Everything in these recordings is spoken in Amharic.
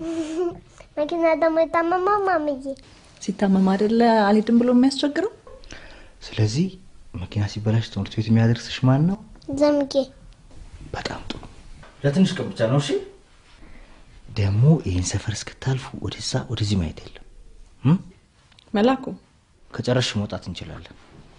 መኪና ደግሞ የታመመው ማምዬ ሲታመም አይደለ አልሄድም ብሎ የሚያስቸግረው። ስለዚህ መኪና ሲበላሽ ትምህርት ቤት የሚያደርስሽ ማን ነው? ዘምጌ በጣም ጥሩ። ለትንሽ ቀን ብቻ ነው። እሺ። ደግሞ ይህን ሰፈር እስክታልፉ ወደዛ ወደዚህ ማየት የለም። እም? መላኩ ከጨረሽ መውጣት እንችላለን።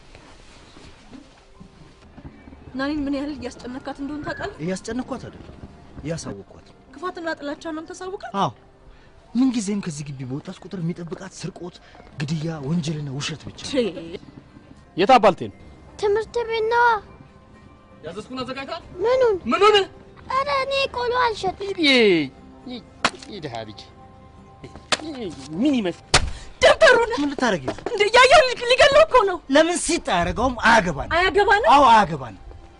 ናኒን ምን ያህል እያስጨነካት እንደሆነ ታውቃለህ? እያስጨነኳት አይደለም፣ እያሳወቅኳት ነው። ክፋትና ጥላቻ ነው ተሳውቃል። አዎ ምንጊዜም ከዚህ ግቢ በወጣች ቁጥር የሚጠብቃት ስርቆት፣ ግድያ፣ ወንጀልና ውሸት ብቻ ነው። የት አባልቴ ነው? ትምህርት ቤት ነዋ። ያዘዝኩን አዘጋጅታል። ምኑን ምኑን? ኧረ እኔ ቆሎ አልሸጥም። ይድሃ ልጅ ምን ይመስል ደንበሩን ምን ልታደርጊ ነው? እንደ ያያ ሊገለው እኮ ነው። ለምን ሲጥ አያደርገውም? አያገባን። አያገባንም። አዎ አያገባን።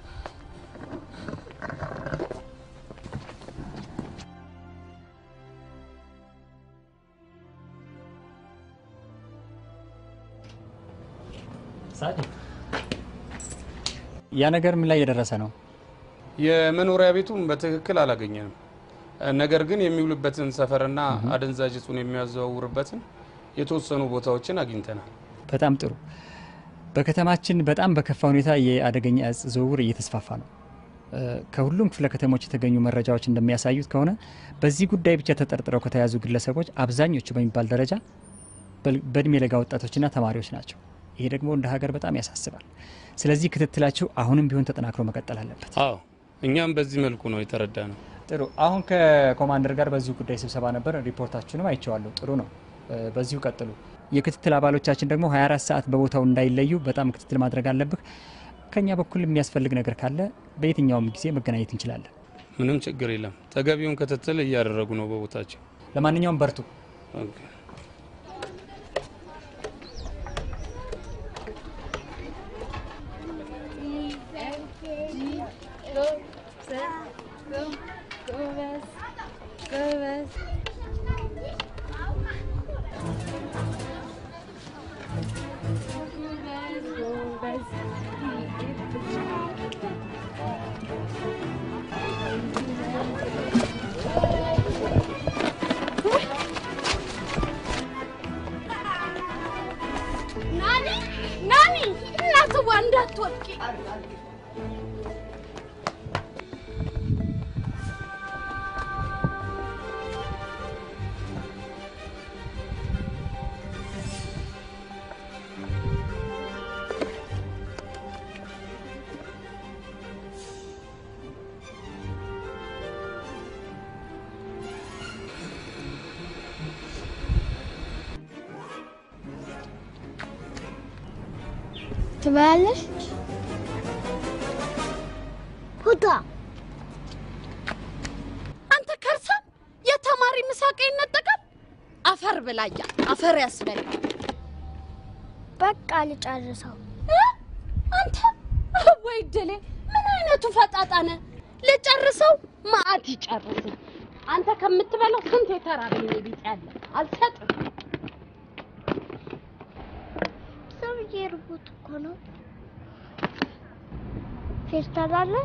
ያ ነገር ምን ላይ እየደረሰ ነው? የመኖሪያ ቤቱን በትክክል አላገኘንም። ነገር ግን የሚውልበትን ሰፈርና አደንዛዥ እጹን የሚያዘዋውርበትን የተወሰኑ ቦታዎችን አግኝተናል። በጣም ጥሩ። በከተማችን በጣም በከፋ ሁኔታ የአደገኛ እጽ ዝውውር እየተስፋፋ ነው። እ፣ ከሁሉም ክፍለ ከተሞች የተገኙ መረጃዎች እንደሚያሳዩት ከሆነ በዚህ ጉዳይ ብቻ ተጠርጥረው ከተያዙ ግለሰቦች አብዛኞቹ በሚባል ደረጃ በል- በእድሜ ለጋ ወጣቶችና ተማሪዎች ናቸው። ይሄ ደግሞ እንደ ሀገር በጣም ያሳስባል። ስለዚህ ክትትላችሁ አሁንም ቢሆን ተጠናክሮ መቀጠል አለበት። አዎ እኛም በዚህ መልኩ ነው የተረዳ ነው። ጥሩ። አሁን ከኮማንደር ጋር በዚሁ ጉዳይ ስብሰባ ነበር። ሪፖርታችሁንም አይቼዋለሁ። ጥሩ ነው። እ፣ በዚሁ ቀጥሉ። የክትትል አባሎቻችን ደግሞ 24 ሰዓት በቦታው እንዳይለዩ በጣም ክትትል ማድረግ አለብህ። ከኛ በኩል የሚያስፈልግ ነገር ካለ በየትኛውም ጊዜ መገናኘት እንችላለን። ምንም ችግር የለም። ተገቢውን ክትትል እያደረጉ ነው በቦታቸው። ለማንኛውም በርቱ። ኦኬ። ናኒ ናኒ፣ እናትዋ እንዳትወድቂ። ትበያለሽ? ሁታ አንተ ከርሳ የተማሪ ምሳቄ ይነጠቃል። አፈር ብላያ አፈር ያስበላ። በቃ ልጨርሰው። እ? አንተ ወይ ድሌ፣ ምን አይነቱ ፈጣጣ ነህ? ልጨርሰው ማአት ይጨርስ። አንተ ከምትበላው ስንት የተራበ ነው ቤት ያለ አልሰጥም። ሰውዬ ርቦት እኮ ነው። ፌስታል አለ?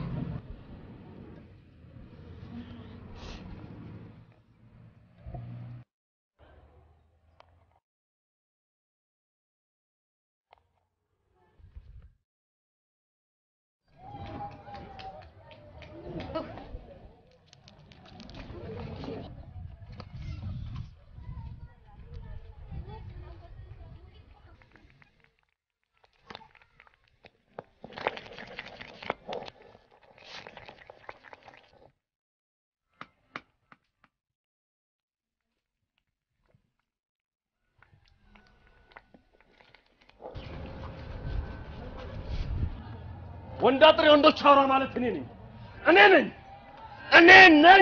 ወንድ አጥሬ ወንዶች አውራ ማለት እኔ ነኝ። እኔ ነኝ። እኔ ነኝ።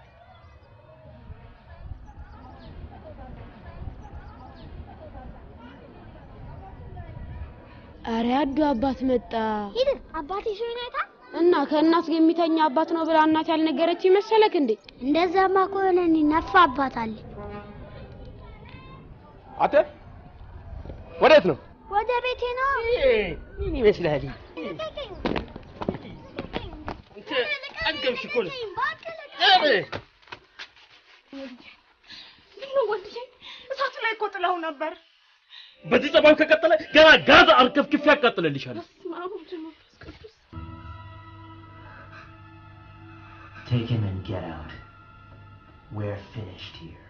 አረ ያዱ አባት መጣ ሂድ አባቴ ሰው ይናይታል። እና ከእናት ጋር የሚተኛ አባት ነው ብላ እናት ያልነገረች መሰለክ እንዴ? እንደዛማ ከሆነ እኔ ነፋ አባት አለ። አንተ ወዴት ነው? ወደ ቤቴ ነው። ምን ይመስልሃል? አንተ ጠገብሽ እኮ ነው። ነው ወንድዬ? እሳቱ ላይ እኮ ጥለው ነበር። በዚህ ጸባዩ ከቀጠለ ገና ጋዝ አርከፍክፌ ያቃጥልልሻል። በስመ አብ ወወልድ ወመንፈስ ቅዱስ። Take him and get out. We're finished here.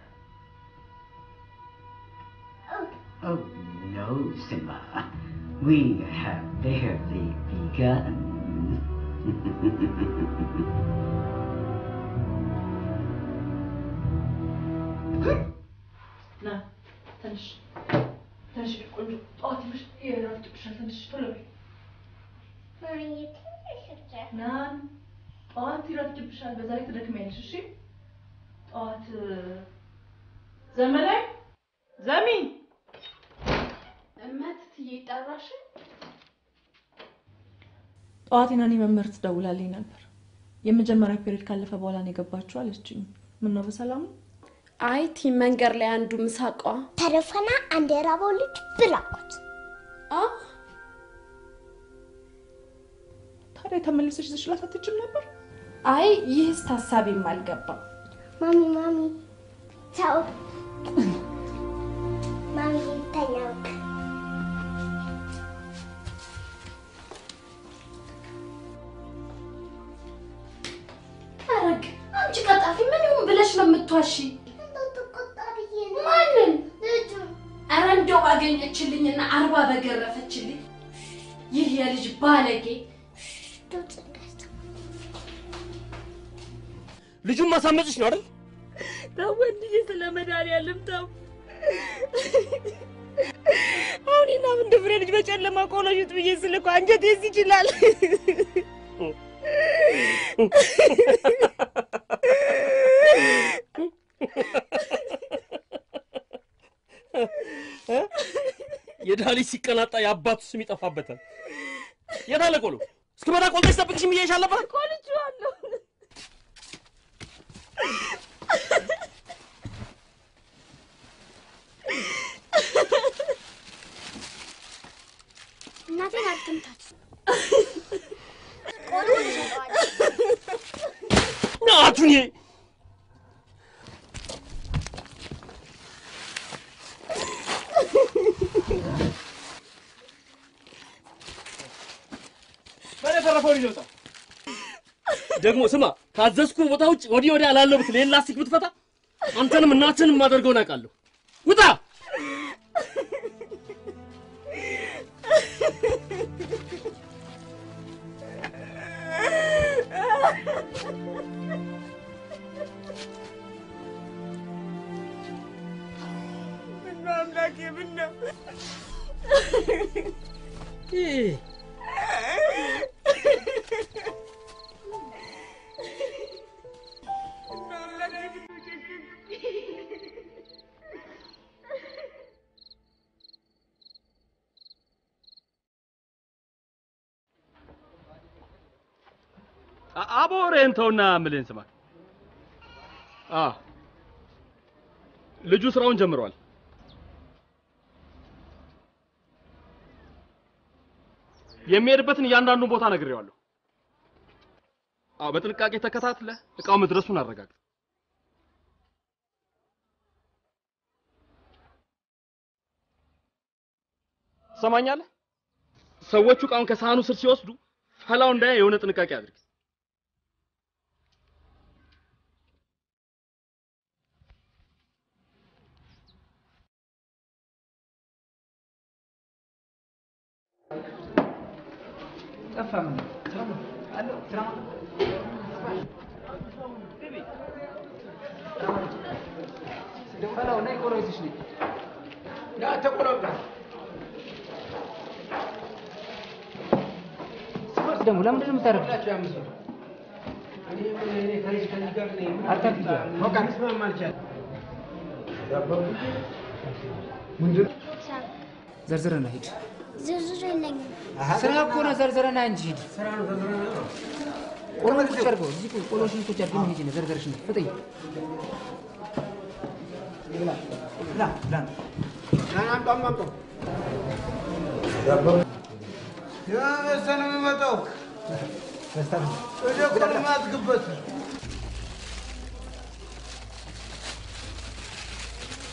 Oh, no, Simba. We have barely begun. ና ትንሽ ትንሽ ቆንጆ ጠዋት ይመሽ ይረፍድብሻል። ትንሽ ቶሎ በይ ና ጠዋት ይረፍድብሻል። በዛ ላይ ትደክሚያለሽ። እሺ ጠዋት ዘመናዊ ዘሚ እመት ትዬ ጠራሽ? ጠዋት ናኒ መምህር ትደውላልኝ ነበር። የመጀመሪያ ፔሪድ ካለፈ በኋላ ነው የገባችው አለችኝ። ምን ነው በሰላም ነው? አይ ቲ መንገድ ላይ አንዱ ምሳቋ ተረፈና አንድ የራበው ልጅ ብላኩት። አ ታዲያ ተመልሰሽ ዝችላት አትችም ነበር? አይ ይህስ ታሳቢም አልገባም። ማሚ ማሚ ቻው ማሚ ተኛው። አረግ አንቺ ቀጣፊ ምን ይሁን ብለሽ ነው የምትዋሺ? እንዳትቆጣ ብዬ ነው። ማንን? ልጁ ኧረ እንደው ባገኘችልኝና አርባ በገረፈችልኝ። ይህ የልጅ ባለጌ ድምፅ እንዳይሰማ። ልጁን ማሳመጽሽ ነው አይደል? ተው ወንድዬ፣ ስለ መድኃኒዓለም ተው። አሁን ና ምን ፍሬ ልጅ በጨለማ ቆሎ ሽጥ ብዬ ስልኮ አንጀቴስ ይችላል። የድሃ ልጅ ሲቀናጣ የአባቱ ስም ይጠፋበታል። የት አለ ቆሎ? እስክመጣ ቆልጠሽ ጠብቅሽኝ ብዬሽ አልነበር? ቆልቼዋለሁ። እናቴን አትምታት። ቆሎ ይሰጠዋል። ናቱን በተረፈው ልጅ ወጣ። ደግሞ ስማ፣ ካዘዝኩ ቦታ ውጭ ወዲህ ወዲያ ላለው ብትል ይሄን ላስቲክ ብትፈታ አንተንም እናትህንም የማደርገውን አውቃለሁ። ውጣ! ምነው አምላኬ፣ ምነው ይህ አቦ ወሬን ተውና የምልህን ስማ። አ ልጁ ስራውን ጀምሯል። የሚሄድበትን እያንዳንዱን ቦታ ነግሬዋለሁ። አዎ በጥንቃቄ ተከታትለ እቃው መድረሱን አረጋግጥ። ትሰማኛለህ? ሰዎቹ እቃውን ከሳህኑ ስር ሲወስዱ ፈላው እንዳያ የሆነ ጥንቃቄ አድርግ። ጠፋ ምን አሎ ስራ ፈላው ነይ ቆሎ ይዘሽ ነይ ና ተቆሎጋ ስፖርት ደግሞ ለምንድን ነው የምታደርገው? ዘርዝረና ሂድ። ዝርዝር የለኝም። ስራ እኮ ነው። ዘርዝረና እንጂ ሂድ። ቆሎ ቁጭ አድርገው እዚህ ቁጭ ቆሎሽን ቁጭ አድርገው ሂጂ ነው ዘርዘርሽ ነው ፍጠኝ። የበሰ ነው የሚመጣው። ወደ ቆሎ ማትግበት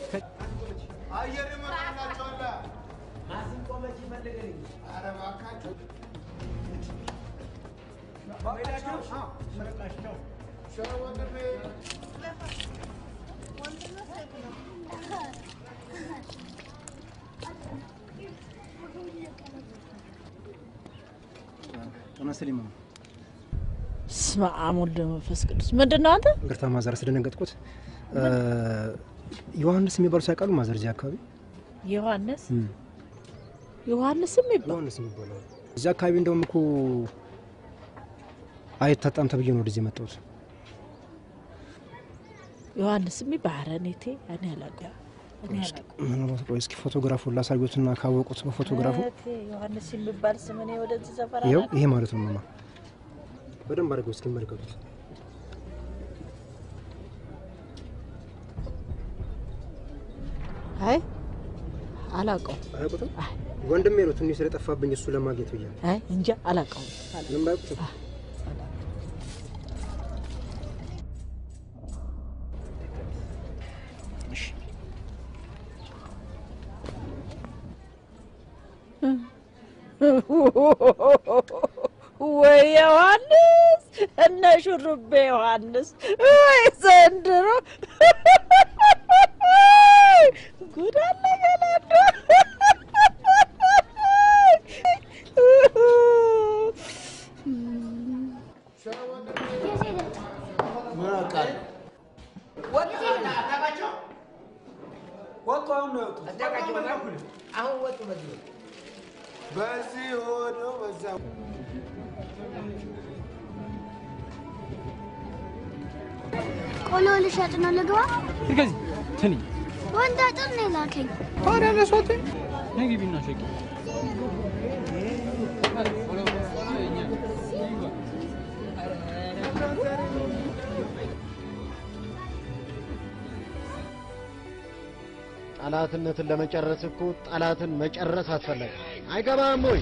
አየር ይመጣላቸዋል። ማሲንቆ መቼ ይፈልገኝ? ኧረ እባካችሁ ተመስል ይመ ስመ አብ ወልድ መንፈስ ቅዱስ ምንድን ነው አንተ? ይቅርታ ማዘር ስለደነገጥኩት። ዮሐንስ የሚባሉ ሳይቃሉ ማዘር እዚህ አካባቢ ዮሐንስ እም፣ ዮሐንስ የሚባል ዮሐንስ የሚባሉ እዚህ አካባቢ እንደውም እኮ አይታጣም ተብዬ ነው ወደዚህ የመጣሁት። ዮሐንስ የሚባል ኧረ እኔ ቴ እኔ አላውቅም እኔ አላውቅም። ምናልባት ቆይ እስኪ ፎቶግራፉን ላሳዩትና ካወቁት በፎቶግራፉ ኧረ ቴ ዮሐንስ የሚባል ስም እኔ ወደዚህ ሰፈር ይኸው አላውቅም። ይሄ ማለት ነው ማማ በደንብ አድርገው እስኪ መለከቱት። አይ አላውቀውም። አያውቁትም? ወንድሜ ነው ትንሽ ስለጠፋብኝ እሱ ለማግኘት ብዬ ነው። አይ እንጃ አላውቀውም። ምንም አያውቁትም? ወይ ዮሐንስ እነ ሹሩቤ ዮሐንስ ወይ ዘንድሮ ጉድ አለ ገላዶ ምን አውቃለሁ? ወጡ አሁን ነው የወጡት። አሁን ወጡ በዚህ ወጡ። በዚህ ሆኖ በዛ ቆሎ ልሸጥ ነው ልግባ። ከዚህ ትንኝ ወንድ አጥር ነው የላከኝ። ታዲያ ለሷት ነግቢና ሸቂ ጠላትነትን ለመጨረስ እኮ ጠላትን መጨረስ አስፈላጊ አይገባም ወይ?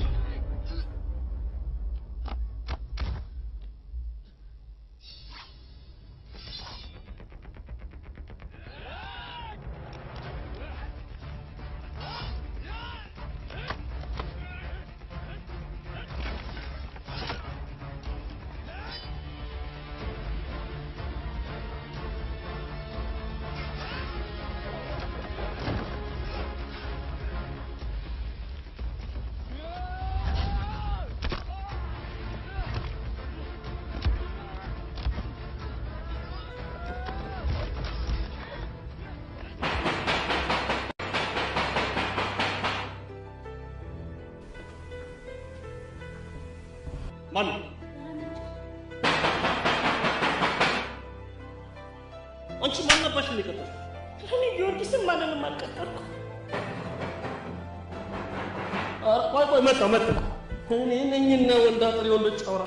ማን ነው? አንቺ ማን ነባሽ የሚቀጥል? እኔ ጊዮርጊስን ማንንም አልቀጠርኩ። ኧረ ቆይ ቆይ መጣ መጣ። እኔ ነኝና ወንድ አጥር የወንዶች ጨውራ።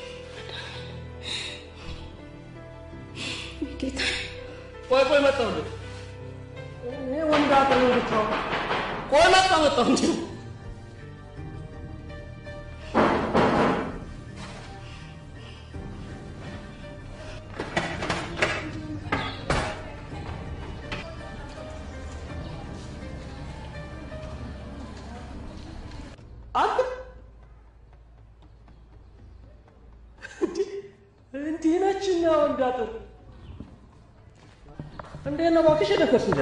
ጌታ ቆይ ቆይ መጣ ወንድ እኔ ወንድ አጥር የወንዶች ጨውራ። ቆይ መጣ መጣ እንጂ አንተ እንዲህ ነችኛ ወንድ አጥር እንዴት ነው እባክሽ የደፈርሽ እንጂ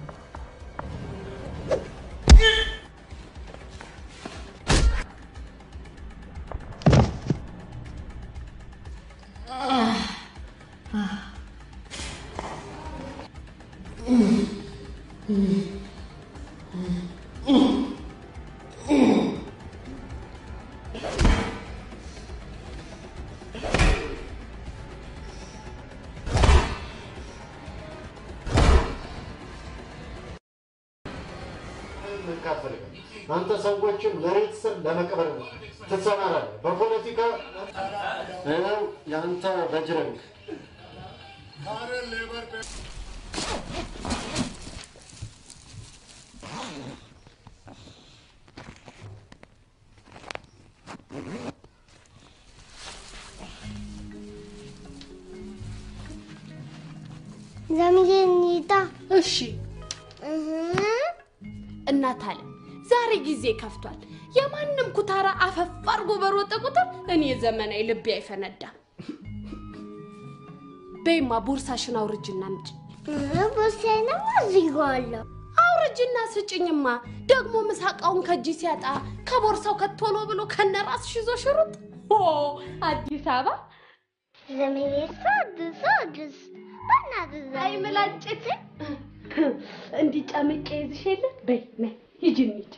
አንተ ሰዎችን መሬት ስር ለመቅበር ትሰማራለህ። በፖለቲካ ይኸው የአንተ በጅረንግ ዘምዬ እንሂዳ። እሺ እናት አለ ዛሬ ጊዜ ከፍቷል። የማንም ኩታራ አፈፍ አድርጎ በሮጠ ቁጥር እኔ ዘመናዊ ልቤ አይፈነዳም። በይማ ቦርሳሽን አውርጅና አምጪ። ቦርሳዬንም አዝጌዋለሁ። አውርጅና ስጭኝማ። ደግሞ ምሳቃውን ከእጅ ሲያጣ ከቦርሳው ከቶሎ ብሎ ከነራስሽ ይዞ ሽሩጥ ኦ አዲስ አበባ ዘመኔ ሳድስ ሳድስ በእናትህ ዘመኔ። አይ ምላጭት እንዲህ ጨምቄ ይዝሽ የለ በይ ነይ ሂጂ እንሂድ።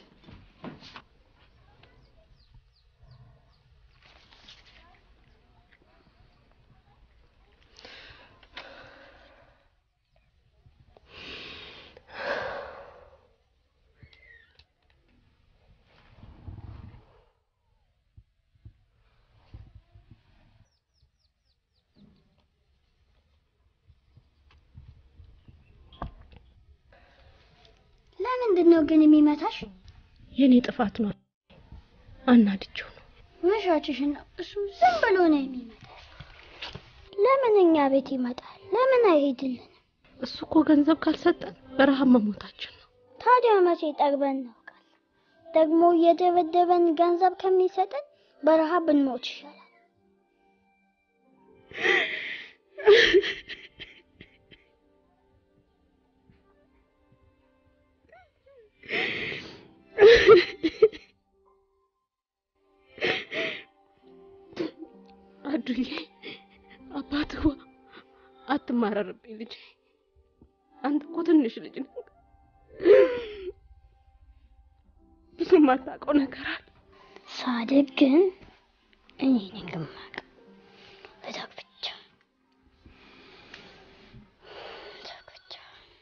ለምንድን ነው ግን የሚመታሽ? የኔ ጥፋት ነው። አናድጄው ነው። መሻችሽን ነው። እሱ ዝም ብሎ ነው የሚመታሽ። ለምን እኛ ቤት ይመጣል? ለምን አይሄድልን? እሱ እኮ ገንዘብ ካልሰጠን በረሃብ መሞታችን ነው። ታዲያ መቼ ጠግበን እናውቃለን? ደግሞ እየደበደበን ገንዘብ ከሚሰጠን በረሃብ ብንሞት ይሻላል። አዱዬ አባትዋ አትማረርብኝ ልጄ። አንተ እኮ ትንሽ ልጅ ነህ። ብዙ የማታውቀው ነገር አለ። ሳድግ ግን እኔ ነኝ የማውቀው። እዛው ብቻ እዛው ብቻ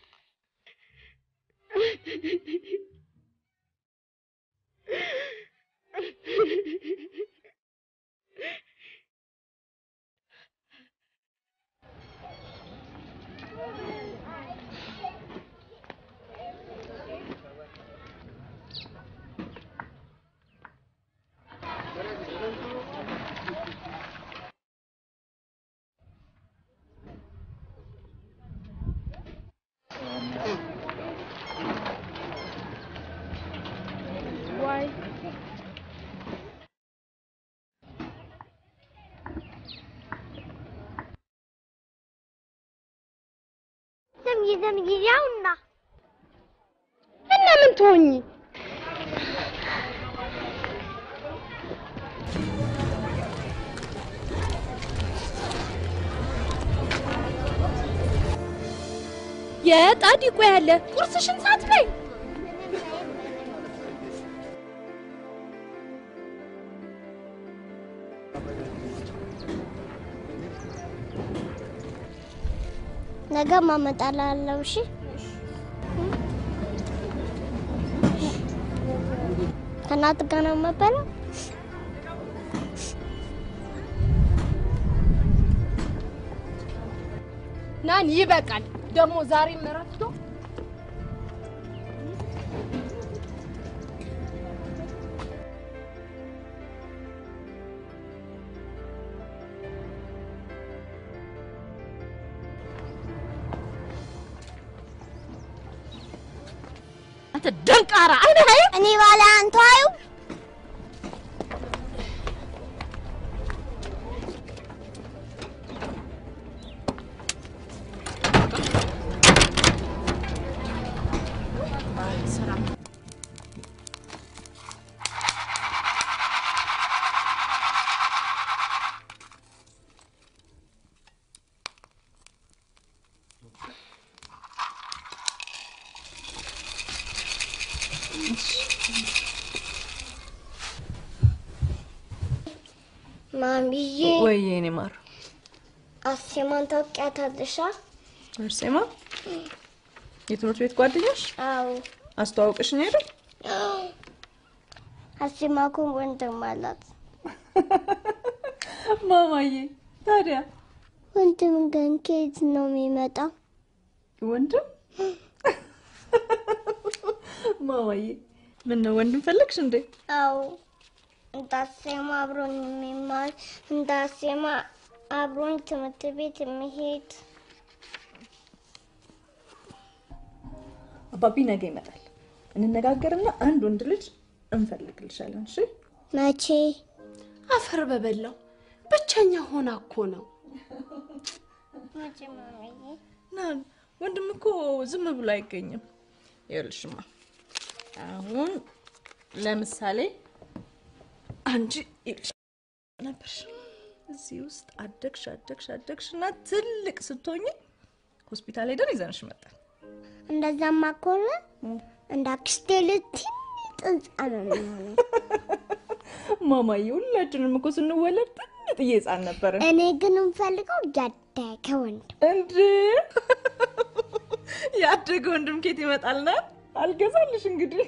ዋይ ዘምዬ ዘምዬ ያውና እና ምን ትሆኚ? የጣዲቆ ያለ ቁርስሽን ሳትበይ ነገ ማመጣላለሁ። እሺ ከእናት ጋር ነው የምበላው። ናን ይበቃል። ደግሞ ዛሬም ረፍቶ አንተ ደንቃራ አይነ እኔ ባለ አንተ አዩ ማሚዬ ወይ የኔ ማር አሴማን ታውቂያታለሽ? አርሴማ የትምህርት ቤት ጓደኛሽ አዎ አስተዋውቅሽኝ አይደል? አሴማ እኮ ወንድም አላት። ማማዬ ታዲያ ወንድም ግን ከየት ነው የሚመጣው? ወንድም ማማዬ ምን ነው ወንድም ፈለግሽ እንዴ? አዎ እንዳሴማ አብሮን የሚማር እንዳሴማ አብሮን ትምህርት ቤት የሚሄድ አባቢ ነገ ይመጣል። እንነጋገርና አንድ ወንድ ልጅ እንፈልግልሻለን። እሺ? መቼ? አፈር በበላው ብቸኛ ሆና እኮ ነው። ና ወንድም እኮ ዝም ብሎ አይገኝም። ይኸውልሽማ አሁን ለምሳሌ አንቺ ይኸውልሽ ነበርሽ እዚህ ውስጥ አደግሽ አደግሽ አደግሽ እና ትልቅ ስትሆኝ ሆስፒታል ሄደን ይዘንሽ መጣል። እንደዛማ ከሆነ እንደ አክስቴ ልትይ ጥንጻ ነው የሚሆነው። ማማዬ ሁላችንም እኮ ስንወለድ ጥንጥዬ ህፃን ነበርን። እኔ ግን የምፈልገው ያደገ ወንድ እንድ ያደገ ወንድም ኬት ይመጣልና አልገዛልሽ እንግዲህ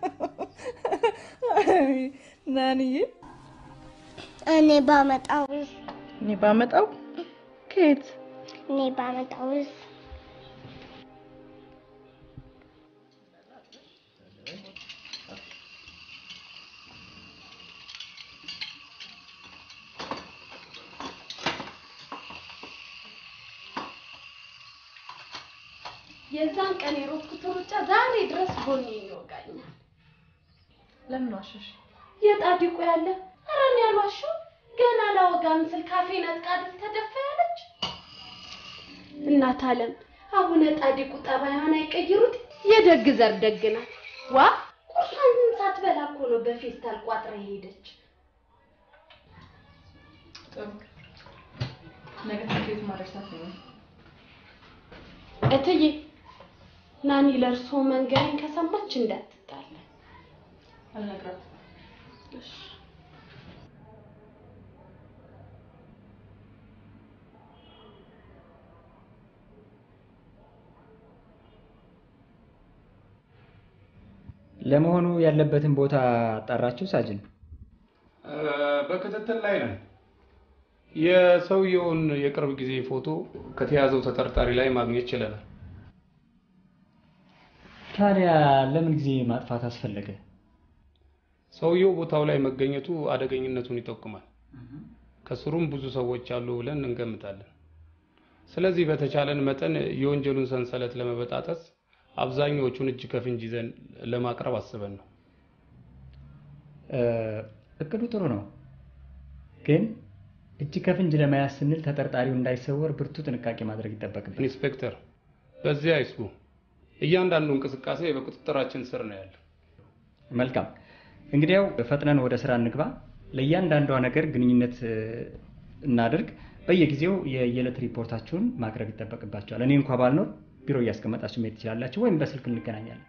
አይ፣ ናንዬ እኔ ባመጣው እኔ ባመጣው ከየት እኔ ባመጣው የዛን ቀን የሮጥኩት ሩጫ ዛሬ ድረስ ጎኔ ይወጋኛል። ለምን ዋሸሽ? የጣዲቁ ያለ ኧረ እኔ አልዋሸሁም። ገና ላወጋም ስል ካፌ ነጥቃ አይደል ተደፋ ያለች እናት አለም አቡነ ጣዲቁ ጠባይዋን አይቀይሩት። የደግ ዘር ደግ ናት። ዋ ቁርሷን ሳትበላ እኮ ነው በፌስታል ቋጥራ የሄደች። ጥሩ ነገ ትምህርት ቤት ማድረሳት ነው። እትዬ ናኒ ለእርሶ መንገሬን ከሰማች እንዳትጣለ። አልነግራትም። እሺ ለመሆኑ ያለበትን ቦታ አጣራችሁ ሳጅን? በክትትል ላይ ነን። የሰውየውን የቅርብ ጊዜ ፎቶ ከተያዘው ተጠርጣሪ ላይ ማግኘት ችለናል። ታዲያ ለምን ጊዜ ማጥፋት አስፈለገ? ሰውየው ቦታው ላይ መገኘቱ አደገኝነቱን ይጠቁማል። ከስሩም ብዙ ሰዎች አሉ ብለን እንገምታለን። ስለዚህ በተቻለን መጠን የወንጀሉን ሰንሰለት ለመበጣጠስ አብዛኛዎቹን እጅ ከፍንጅ ይዘን ለማቅረብ አስበን ነው። እ፣ እቅዱ ጥሩ ነው፣ ግን እጅ ከፍንጅ ለመያዝ ስንል ተጠርጣሪው እንዳይሰወር ብርቱ ጥንቃቄ ማድረግ ይጠበቅብን። ኢንስፔክተር፣ በዚህ አይስጉ። እያንዳንዱ እንቅስቃሴ በቁጥጥራችን ስር ነው ያለው። መልካም፣ እንግዲያው ፈጥነን ወደ ስራ እንግባ። ለእያንዳንዷ ነገር ግንኙነት እ፣ እናድርግ። በየጊዜው የየዕለት ሪፖርታችሁን ማቅረብ ይጠበቅባቸዋል። እኔ እንኳ ባልኖር ቢሮ እያስቀመጣችሁ መሄድ ትችላላችሁ፣ ወይም በስልክ እንገናኛለን።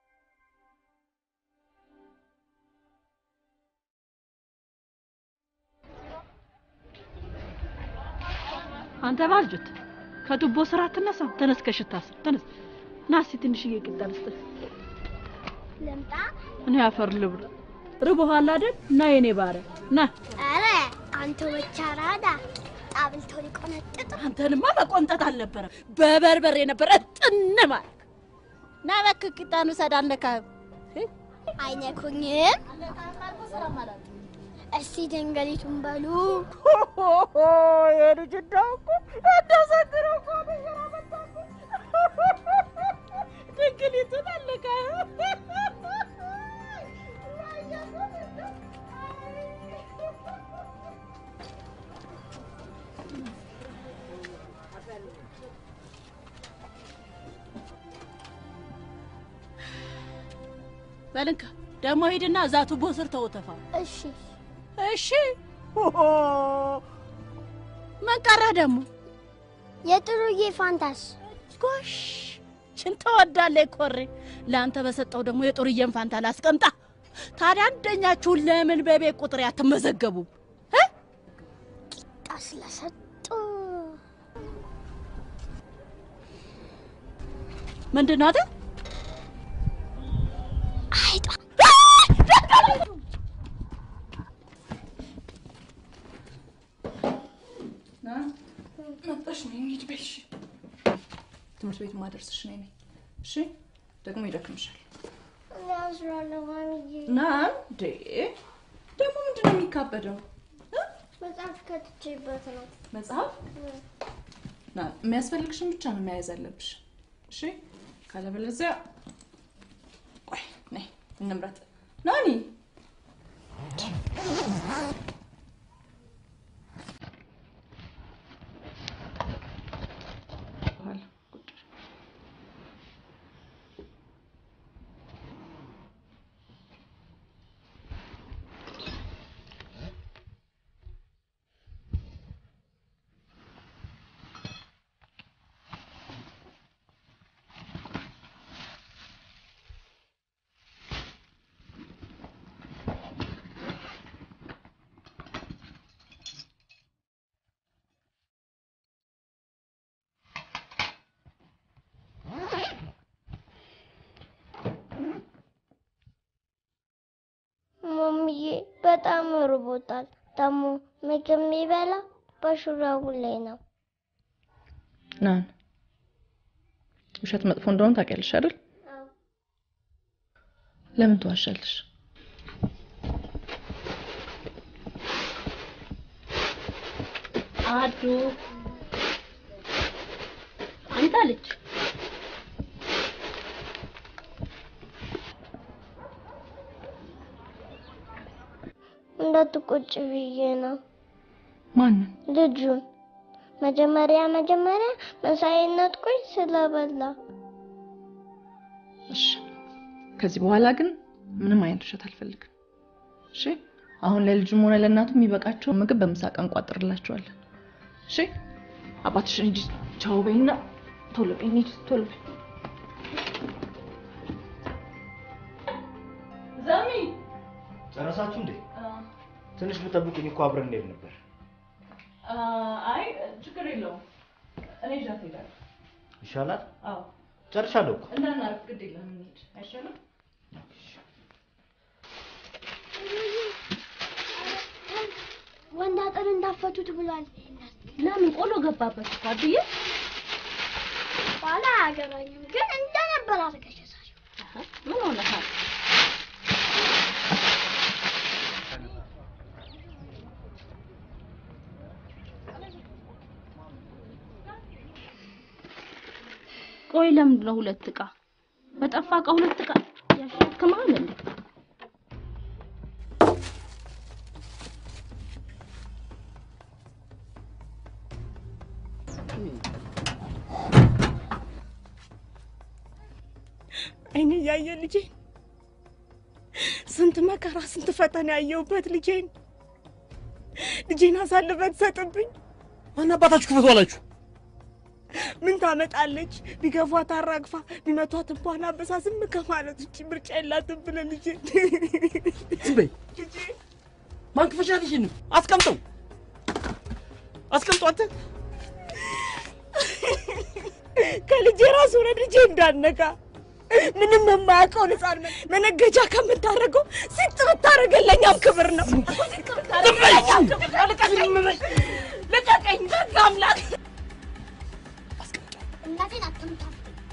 አንተ ባልጁት ከቱቦ ስራ አትነሳም? ተነስ፣ ከሽታ ስር ተነስ። ና እስኪ ትንሽዬ ቂጣ ልስጥህ። ልምጣ? እኔ አፈር ልብላ። ርቦሃል አይደል? ና የኔ ባሪያ ና። ኧረ አንተ ብቻ ራዳ ጣብልቶ ሊቆነጥጥ አንተንማ መቆንጠጥ አልነበረም፣ በበርበሬ ነበረ እጥን ማለት። ና እባክህ ቂጣን ውሰድ፣ አልነካህም። አይነኩኝም። እስቲ ደንገሊቱን በሉ። የልጅ እንዳው እኮ እንዳሰግረው እኮ ነው ስራ መጣብህ። ድንግሊቱን አልነካህም። በልንካ ደግሞ ሂድና እዛ ቱቦ ስር ተወተፋ። እሺ እሺ። ምን ቀረህ ደግሞ? የጥሩዬ ፋንታስ ጎሽ ችን ተወዳለህ ኮሬ። ለአንተ በሰጠው ደግሞ የጡርዬን ፋንታ ላስቀምጣ። ታዲያ አንደኛችሁን ለምን በቤት ቁጥር አትመዘገቡም? ቂጣ ስለሰጡ ምንድን ነው አይደል? አይጧ መጣሽ ነው እንሂድ በይ። እሺ ትምህርት ቤት ማደርስሽ ነኝ ነኝ። እሺ ደግሞ ይደክምሻል። ያዝራለሁ ማሚዬ። ና እንዴ ደግሞ ምንድን ነው የሚካበደው? መጽሐፍ ከትቼበት ነው። መጽሐፍ ና የሚያስፈልግሽን ብቻ ነው መያዝ አለብሽ። እሺ ካለበለዚያ እንምረጥ። ናኒ ማሚዬ በጣም ርቦታል። ደግሞ ምግብ የሚበላ በሹራቡ ላይ ነው። ናን ውሸት መጥፎ እንደሆነ ታውቂያለሽ አይደል? ለምን ትዋሻለሽ? አዱ አንተ ልጅ እንዳትቆጭ ብዬ ነው። ማንን? ልጁን መጀመሪያ መጀመሪያ ምሳዬን ነጥቆኝ ስለበላ እሺ፣ ከዚህ በኋላ ግን ምንም አይነት ውሸት አልፈልግም። እሺ፣ አሁን ለልጁም ሆነ ለእናቱ የሚበቃቸውን ምግብ በምሳ ቀን እንቋጥርላቸዋለን። እሺ፣ አባትሽን ሂጂ ቻው በይና ቶሎ በይ፣ እንሂድ ቶሎ በይ። ዛሚ ጨረሳችሁ እንዴ? ትንሽ ብጠብቁኝ እኮ አብረን እንሄድ ነበር። አይ ችግር የለውም እኔ ይዣት እሄዳለሁ። ይሻላል። አዎ ጨርሻለሁ እኮ። እንዳናረፍ ግድ የለም እንሂድ አይሻልም? ወንድ አጥር እንዳፈቱት ብሏል። ለምን ቆሎ ገባበት እኮ አዱዬ። ኋላ አያገባኝም፣ ግን እንደነበር አልከሸሳል። ምን ሆነሃል? ቆይ ለምንድን ነው ሁለት እቃ በጠፋ እቃ ሁለት እቃ ያሸክማል እንዴ? አይኔ እያየ ልጄን ስንት መከራ ስንት ፈተና ያየሁበት ልጄን ልጄን አሳልፈህ ትሰጥብኝ? ማን አባታችሁ ክፈቱ አላችሁ? ምን ታመጣለች? ቢገፏት አራግፋ ቢመቷት እንኳን አበሳ ዝም ከማለት ውጭ ምርጫ የላትም ብለህ ልጄ ዝም በይ። ማን ክፈሻል? ይሄን አስቀምጠው፣ አስቀምጠው አንተ ከልጄ ራሱ ሆነ ልጄ እንዳነካ ምንም የማያውቀው ህፃን መነገጃ ከምታደርገው ሲጥ ብታደርገለኛም ክብር ነው። ልቀቀኝ በአምላክ እናቴን አትምታ።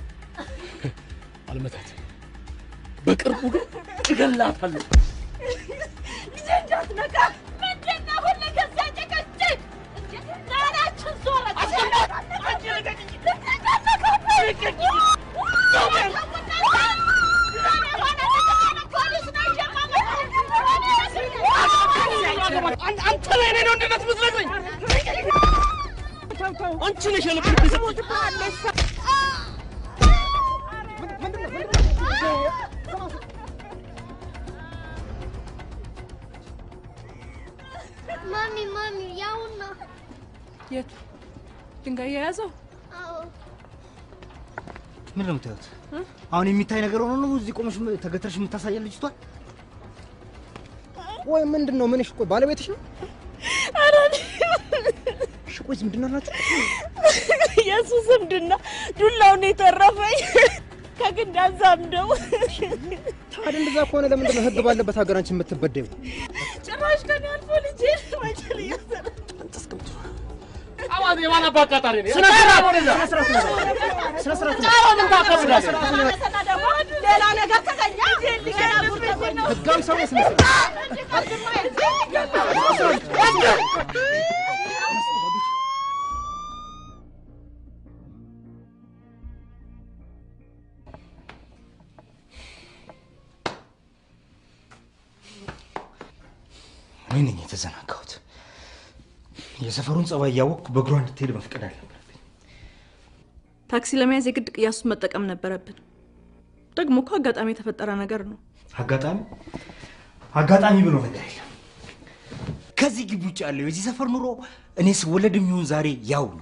አልመታት። በቅርቡ ግን እገላታለሁ። ልጄ እንዳትነካ ምንድን ነው ሁሌ ከዚያ ጭቅጭቅ? ናናችን ዞረ አንተ ላይ እኔ ነው እንድነት ምትነግረኝ? አንቺ ነሽ የልብ ልብ ማሚ ማሚ፣ ያውና የቱ ድንጋይ የያዘው? አዎ ምንድን ነው የምታዩት? አሁን የሚታይ ነገር ሆኖ ነው እዚህ ቆመሽ ተገትረሽ የምታሳያል ልጅቷን? ወይ ምንድን ነው ምንሽ? ቆይ ባለቤትሽ ነው? ኧረ እሺ ቆይ ዝምድና ናችሁ? የእሱ ዝምድና ዱላውን የተረፈኝ ከግንድ አዛምደው ታዲያ እንደዛ ከሆነ ለምንድን ነው ህግ ባለበት ሀገር አንቺ የምትበደዩ? ጭራሽ ከኔ አልፎ ልጄ ወንጀል እያሰራ አዋዝ የማን አባ አቃጣሪ ነው? ስነ ስርዓት ወደዛ። ስነ ስርዓት ነው። ጫዋን ታከብዳለህ። ስነ ስርዓት ነው። ሌላ ነገር ተገኘ ህጋዊ ሰው ነህ፣ ስነ ስርዓት እኔ ነኝ የተዘናጋሁት። የሰፈሩን ጸባይ እያወቅኩ በእግሯ እንድትሄድ መፍቀድ አለብን። ታክሲ ለመያዝ የግድ ቅያሱን መጠቀም ነበረብን። ደግሞ እኮ አጋጣሚ የተፈጠረ ነገር ነው። አጋጣሚ አጋጣሚ ብሎ ነገር የለም። ከዚህ ግቢ ውጭ ያለው የዚህ ሰፈር ኑሮ እኔ ስወለድ የሚሆን ዛሬ ያው ነው።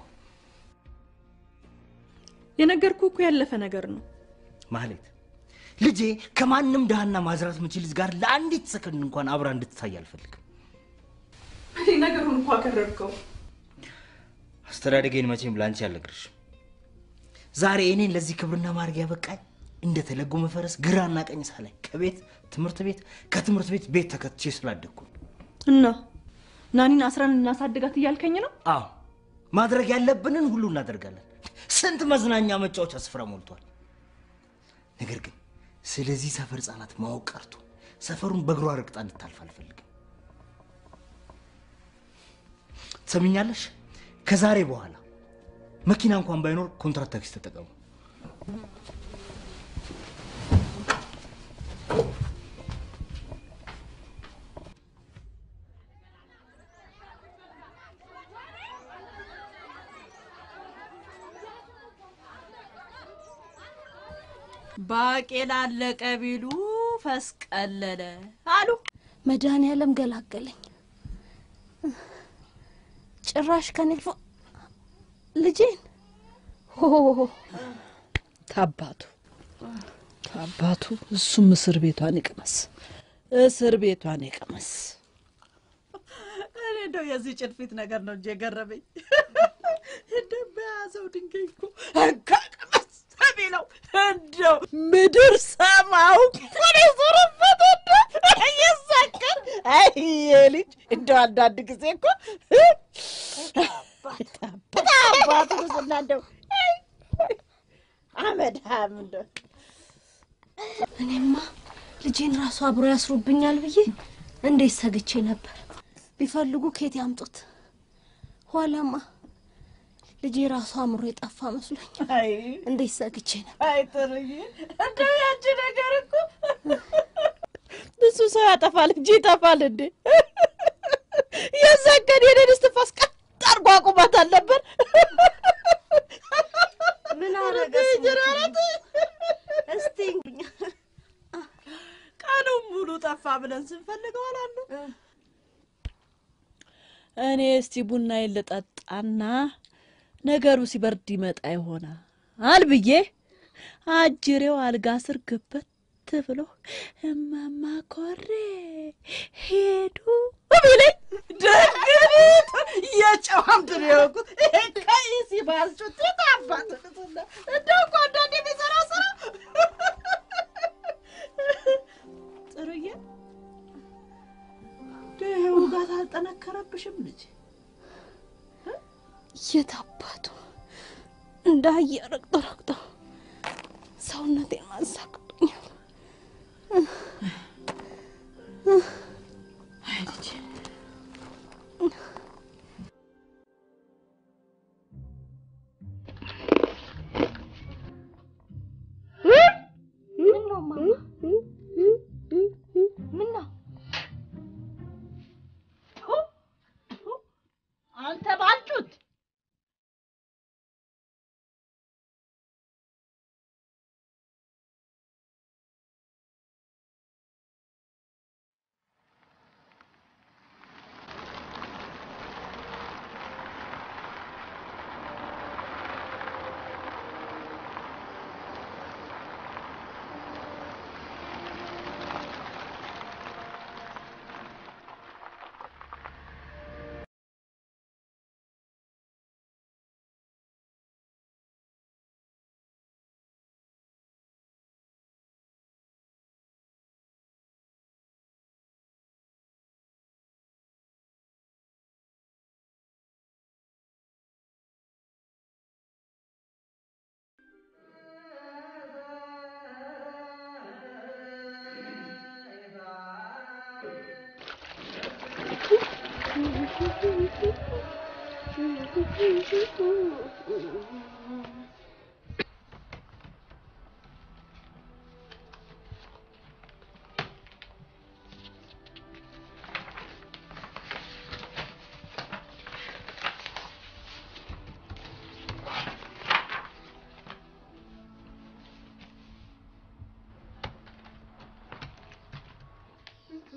የነገርኩ እኮ ያለፈ ነገር ነው። ማህሌት ልጄ ከማንም ድሃና ማዝራት የምችል ልጅ ጋር ለአንዲት ሰከንድ እንኳን አብራ እንድትታይ አልፈልግም። እኔ ነገሩን እኮ አከረርከው። አስተዳደጌን መቼም ለአንቺ አልነግርሽም። ዛሬ እኔን ለዚህ ክብርና ማድረግ ያበቃኝ እንደተለጎመ ፈረስ ግራና ቀኝ ሳላይ ከቤት ትምህርት ቤት ከትምህርት ቤት ቤት ተከትቼ ስላደግኩ ነው። እና ናኒን አስራን እናሳድጋት እያልከኝ ነው? አዎ ማድረግ ያለብንን ሁሉ እናደርጋለን። ስንት መዝናኛ መጫወቻ ስፍራ ሞልቷል። ነገር ግን ስለዚህ ሰፈር ህጻናት ማወቅ ቀርቶ ሰፈሩን በእግሯ ረግጣ እንድታልፍ አልፈልግም። ትሰሚኛለሽ? ከዛሬ በኋላ መኪና እንኳን ባይኖር ኮንትራት ታክሲ ተጠቀሙ። ባቄላ አለቀ ቢሉ ፈስ ቀለለ አሉ። መድኃኒዓለም ገላገለኝ። ጭራሽ ከኔ አልፎ ልጄን ሆ ታባቱ ታባቱ እሱም እስር ቤቷን ይቅመስ፣ እስር ቤቷን ይቅመስ። እኔ እንደው የዚህ ጭልፊት ነገር ነው እንጂ የገረመኝ እንደበያዘው ድንጋይ እኮ እንካ ቅመስ ቢለው እንደው ምድር ሰማው ቁን ዞረበት እንደ እየሳቀን አይ ልጅ እንደው አንዳንድ ጊዜ እኮ አባቱ ስና እንደው አመድሃም እንደው እኔማ ልጄን ራሱ አብሮ ያስሩብኛል ብዬ እንዴት ሰግቼ ነበር። ቢፈልጉ ኬት ያምጡት። ኋላማ ልጄ ራሱ አእምሮ የጠፋ መስሎኝ እንዴት ሰግቼ ነበር። አይ ጥሩዬ፣ እንደው ያቺ ነገር እኮ እሱ ሰው ያጠፋል እንጂ ይጠፋል እንዴ? የዛን ቀን የኔን እስትንፋስ ቀጥ አድርጎ አቁሟት አልነበር? ምን አረገ እስቲ ቀኑን ሙሉ ጠፋ ብለን ስንፈልገው አላሉ። እኔ እስቲ ቡናዬን ልጠጣና ነገሩ ሲበርድ ይመጣ ይሆናል ብዬ አጅሬው አልጋ ስር ግበት ብሎ እማማ ኮሬ ሄዱ ቢለኝ ደግነት የጨዋምት ነው የወቁት። ይሄ ቀይ ሲባልጩት የታባት ልትና እንደው እኮ አንዳንዴ የሚሰራ ስራ ጥሩዬ ይሄ ውጋት አልጠነከረብሽም ልጅ? የት አባቱ እንደ አህያ ረግጦ ረግጦ ሰውነቴን ማንሳቅጦኛል። አይ ልጄ ምን ነው ማማ? ምን ነው አንተ ባልጩት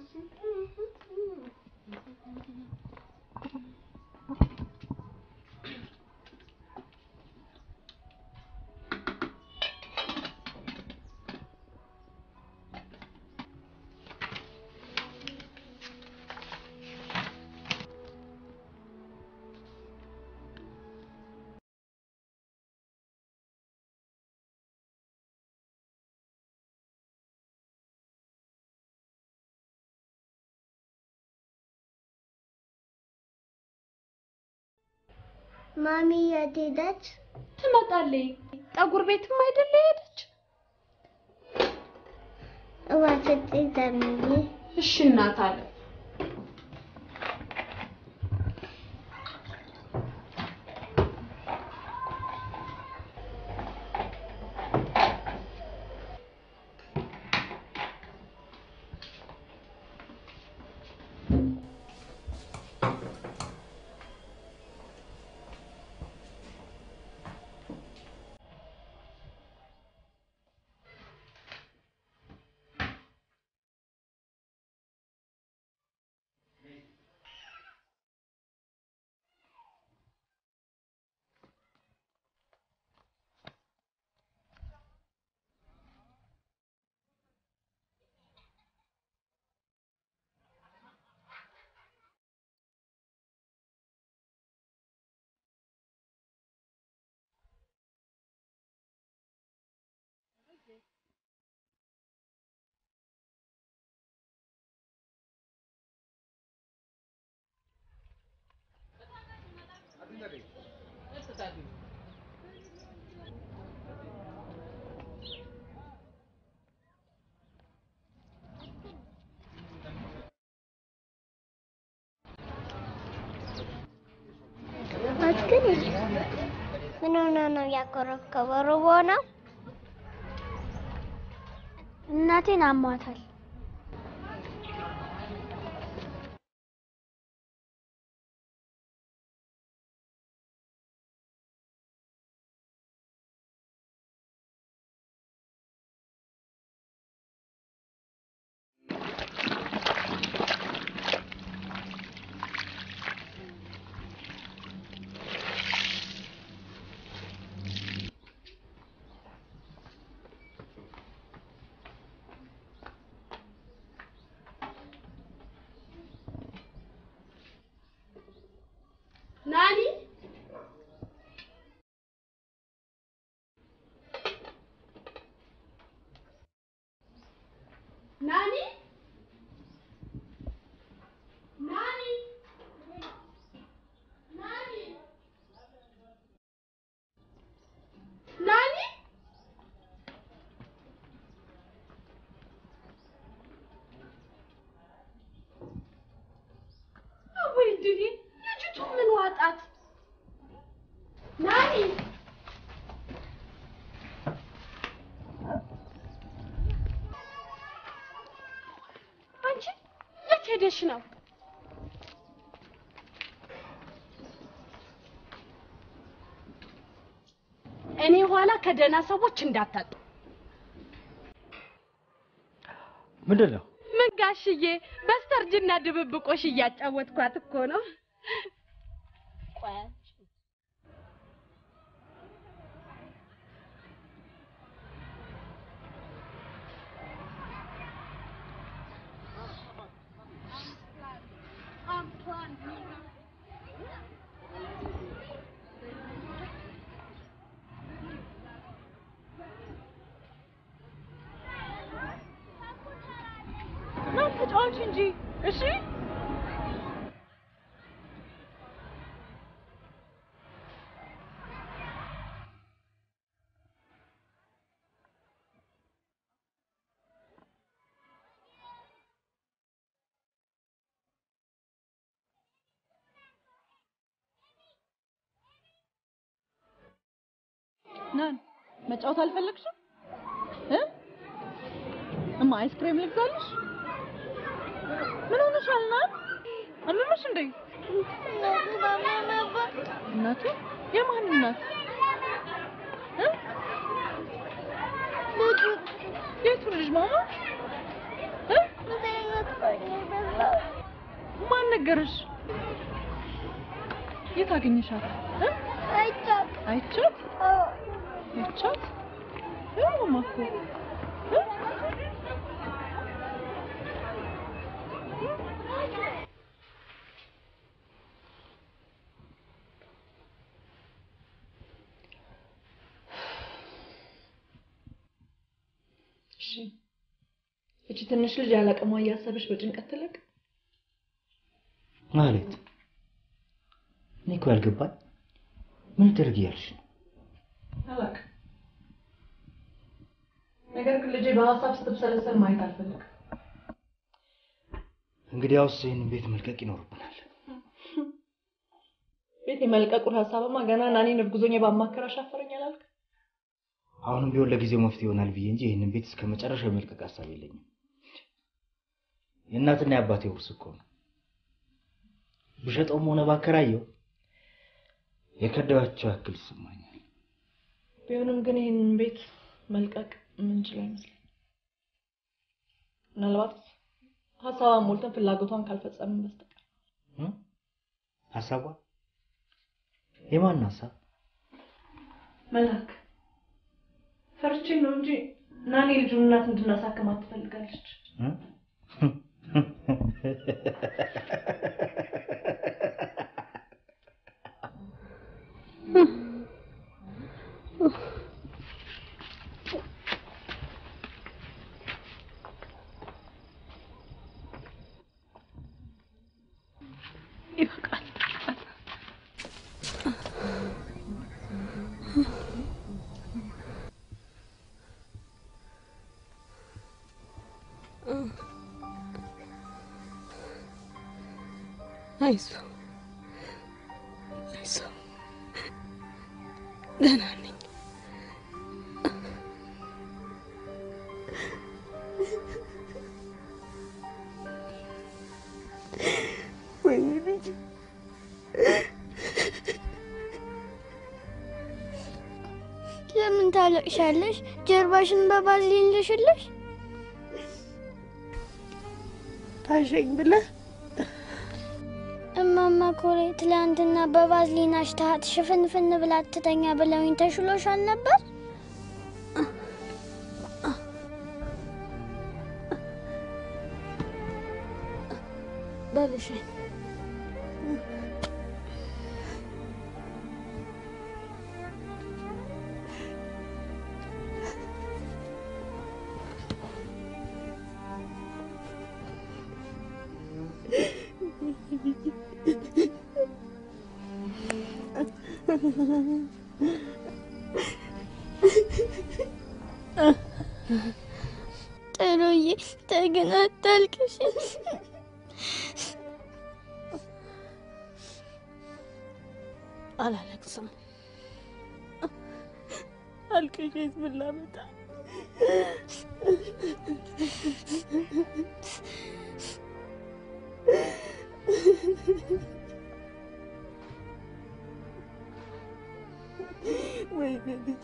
ማሚ የት ሄደች? ትመጣለች። ጠጉር ቤትም አይደለ ሄደች። እባክህ ዘምዬ እሺ እናት አለ ግን ምን ሆነ ነው ያኮረፍከው? ርቦ ነው? እናቴን አሟታል። ናኒ ናኒ ናኒ ናኒ ናኒ ወይ ድሪ ልጅቱ ምን ዋጣት? ናኒ አንቺ የት ሄደሽ ነው? እኔ ኋላ ከደህና ሰዎች እንዳታጡ። ምንድን ነው? ምን ጋሽዬ፣ በስተርጅና ድብብቆሽ እያጫወትኳት እኮ ነው። ቆይ ና ተጫዋች እንጂ እሺ። ናን መጫወት አልፈለግሽም እ እማ አይስክሬም ልግዛልሽ? ምን ሆነሻል? ናን አለሽ እንዴ? እናቱ የማን እናት? እ ልጁ የቱ ልጅ ማማ? እ ማን ነገረሽ? የት አገኘሻት? እ? አይቻት አይቻት አይቻት ያውማ እኮ እ? እሺ እቺ ትንሽ ልጅ ያለቀሟ እያሰበች በጭንቀት ትለቅ። ማለት እኔ እኮ ያልገባኝ ምን ደርግ እያልሽ ነው? አላውቅም። ነገር ግን ልጄ በሀሳብ ስትብሰለሰል ማየት አልፈልግም። እንግዲያውስ ይህንን ቤት መልቀቅ ይኖርብናል። ቤት የመልቀቁን ሀሳብማ ገና ናኒን እርጉዞኜ ባማከር አሻፈረኝ አላልክ? አሁንም ቢሆን ለጊዜው መፍትሄ ይሆናል ብዬ እንጂ ይህንን ቤት እስከ መጨረሻ የመልቀቅ ሀሳብ የለኝም። የእናትና የአባቴ ውርስ እኮ ነው። ብሸጠውም ሆነ ባከራየው የከዳኋቸው ያክል ይሰማኛል። ቢሆንም ግን ይህንን ቤት መልቀቅ የምንችለው አይመስለኝም። ምናልባት ሀሳቧን ሞልተን ፍላጎቷን ካልፈጸምን በስተቀር ሀሳቧ የማን ሀሳብ? መላክ ፈርቼ ነው እንጂ ናኒ ልጁን እናት እንድናሳክማት ትፈልጋለች። ይበቃል። አይዞ አይዞ፣ ደህና ነኝ። ወይኔ ልጅ ለምን ታለቅሻለሽ? ጀርባሽን በባዝሊን ልሽልሽ? ታሸኝ ብለህ እማማ ኮሬ ትላንትና በባዝሊን አሽታሃት ሽፍንፍን ብላ ትተኛ ብለውኝ ተሽሎሻል ነበር? በልሽኝ ጥሩዬ ተግን አታልቅሽ። አላለቅስም። አልቅሼ ምን ላመጣ? ወይኔ ልጅ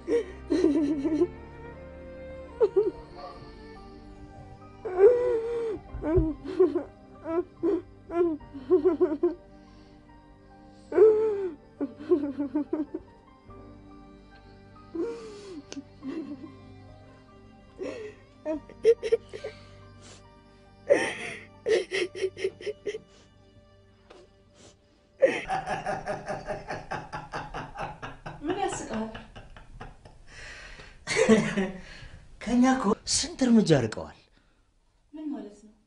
ምን ያስቃል? ከኛ እኮ ስንት እርምጃ ርቀዋል። ምን ማለት ነው?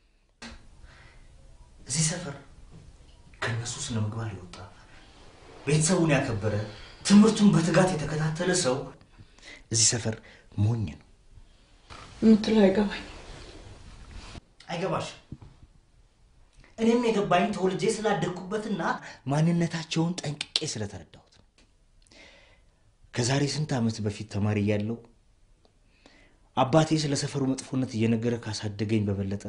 እዚህ ሰፈር ከነሱ ስነ ምግባር የወጣ ቤተሰቡን ያከበረ ትምህርቱን በትጋት የተከታተለ ሰው እዚህ ሰፈር ሞኝ ነው። የምትለው አይገባኝ። አይገባሽ? እኔም የገባኝ ተወልጄ ስላደግኩበትና ማንነታቸውን ጠንቅቄ ስለተረዳሁት ነው። ከዛሬ ስንት ዓመት በፊት ተማሪ እያለሁ አባቴ ስለ ሰፈሩ መጥፎነት እየነገረ ካሳደገኝ በበለጠ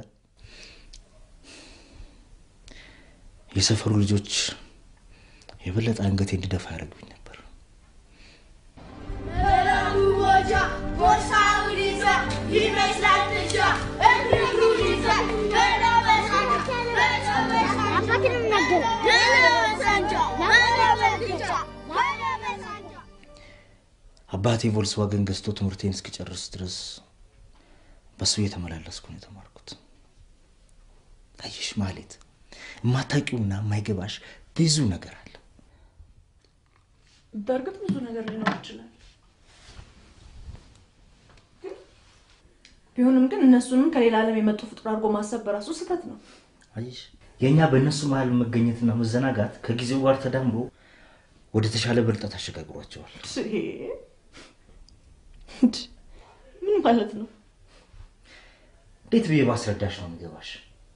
የሰፈሩ ልጆች የበለጠ አንገቴ እንድደፋ ያደርጉኝ ነበር። ቦርሳውን ይዛ ይመስላል ትሻ እግሩን ይዛ አባቴ ቮልስዋገን ገዝቶ ትምህርቴን እስክጨርስ ድረስ በሱ እየተመላለስኩ ነው የተማርኩት። አየሽ ማሌት፣ የማታውቂውና የማይገባሽ ብዙ ነገር አለ። በእርግጥ ብዙ ነገር ሊኖር ይችላል። ቢሆንም ግን እነሱንም ከሌላ ዓለም የመጡ ፍጡር አድርጎ ማሰብ በራሱ ስህተት ነው። አየሽ የእኛ በእነሱ መሀል መገኘትና መዘናጋት ከጊዜው ጋር ተዳምሮ ወደ ተሻለ ብልጠት አሸጋግሯቸዋል። ምን ማለት ነው? እንዴት ብዬ ባስረዳሽ ነው የሚገባሽ?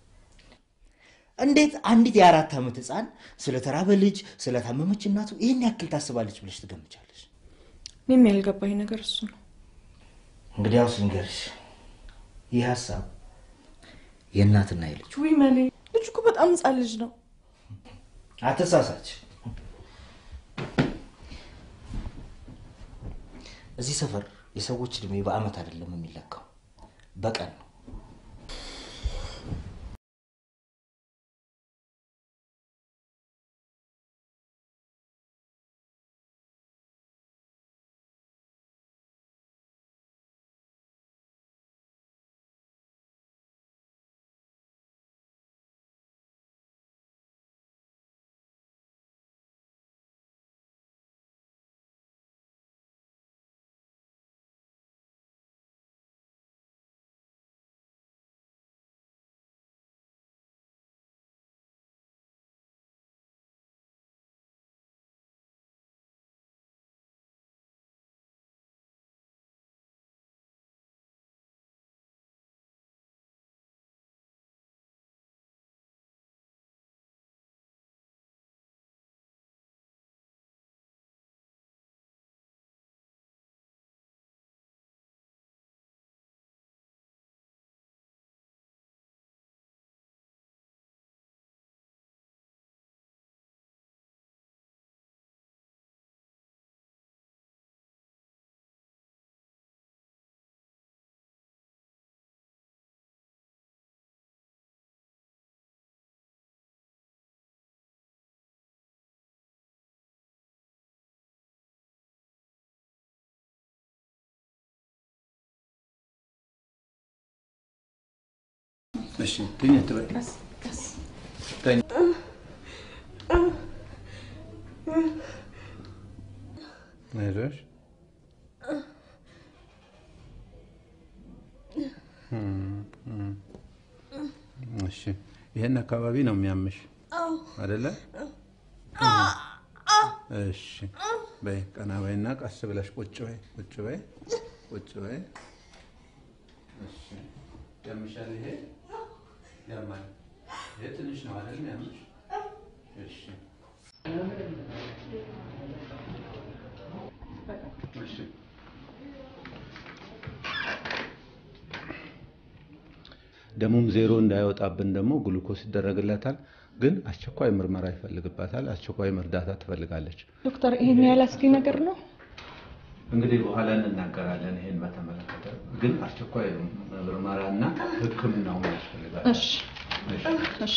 እንዴት አንዲት የአራት ዓመት ህፃን ስለ ተራበ ልጅ፣ ስለ ታመመች እናቱ ይህን ያክል ታስባለች ብለሽ ትገምቻለሽ? እኔም ያልገባኝ ነገር እሱ ነው። እንግዲያውስ ልንገርሽ፣ ይህ ሀሳብ የእናትና የልጅ ውይ መሌ፣ ልጁ እኮ በጣም ህፃን ልጅ ነው። አተሳሳች። እዚህ ሰፈር የሰዎች እድሜ በአመት አይደለም የሚለካው በቀን ነው። እሺ ትኝ አትበይ። ተኝ። አይዞሽ። እሺ ይሄን አካባቢ ነው የሚያምሽ አይደለ? እሺ በይ ቀና በይና ቀስ ብለሽ ቁጭ በይ ቁጭ በይ ቁጭ በይ። እሺ ያምሻል ይሄ ያማል። ይሄ ትንሽ ነው አይደል የሚያምሽ? እሺ እሺ ደሙም ዜሮ እንዳይወጣብን ደግሞ ግሉኮስ ይደረግለታል። ግን አስቸኳይ ምርመራ ይፈልግባታል። አስቸኳይ እርዳታ ትፈልጋለች። ዶክተር፣ ይሄን ያህል አስጊ ነገር ነው? እንግዲህ በኋላ እንናገራለን ይሄን በተመለከተ። ግን አስቸኳይ ምርመራና ሕክምናው ያስፈልጋል። እሺ እሺ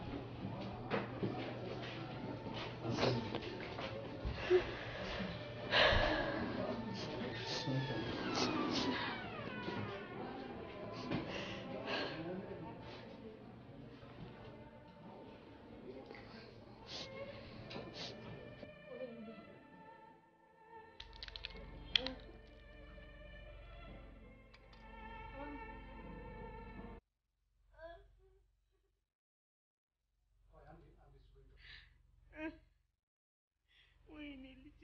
ወይኔ ልጄ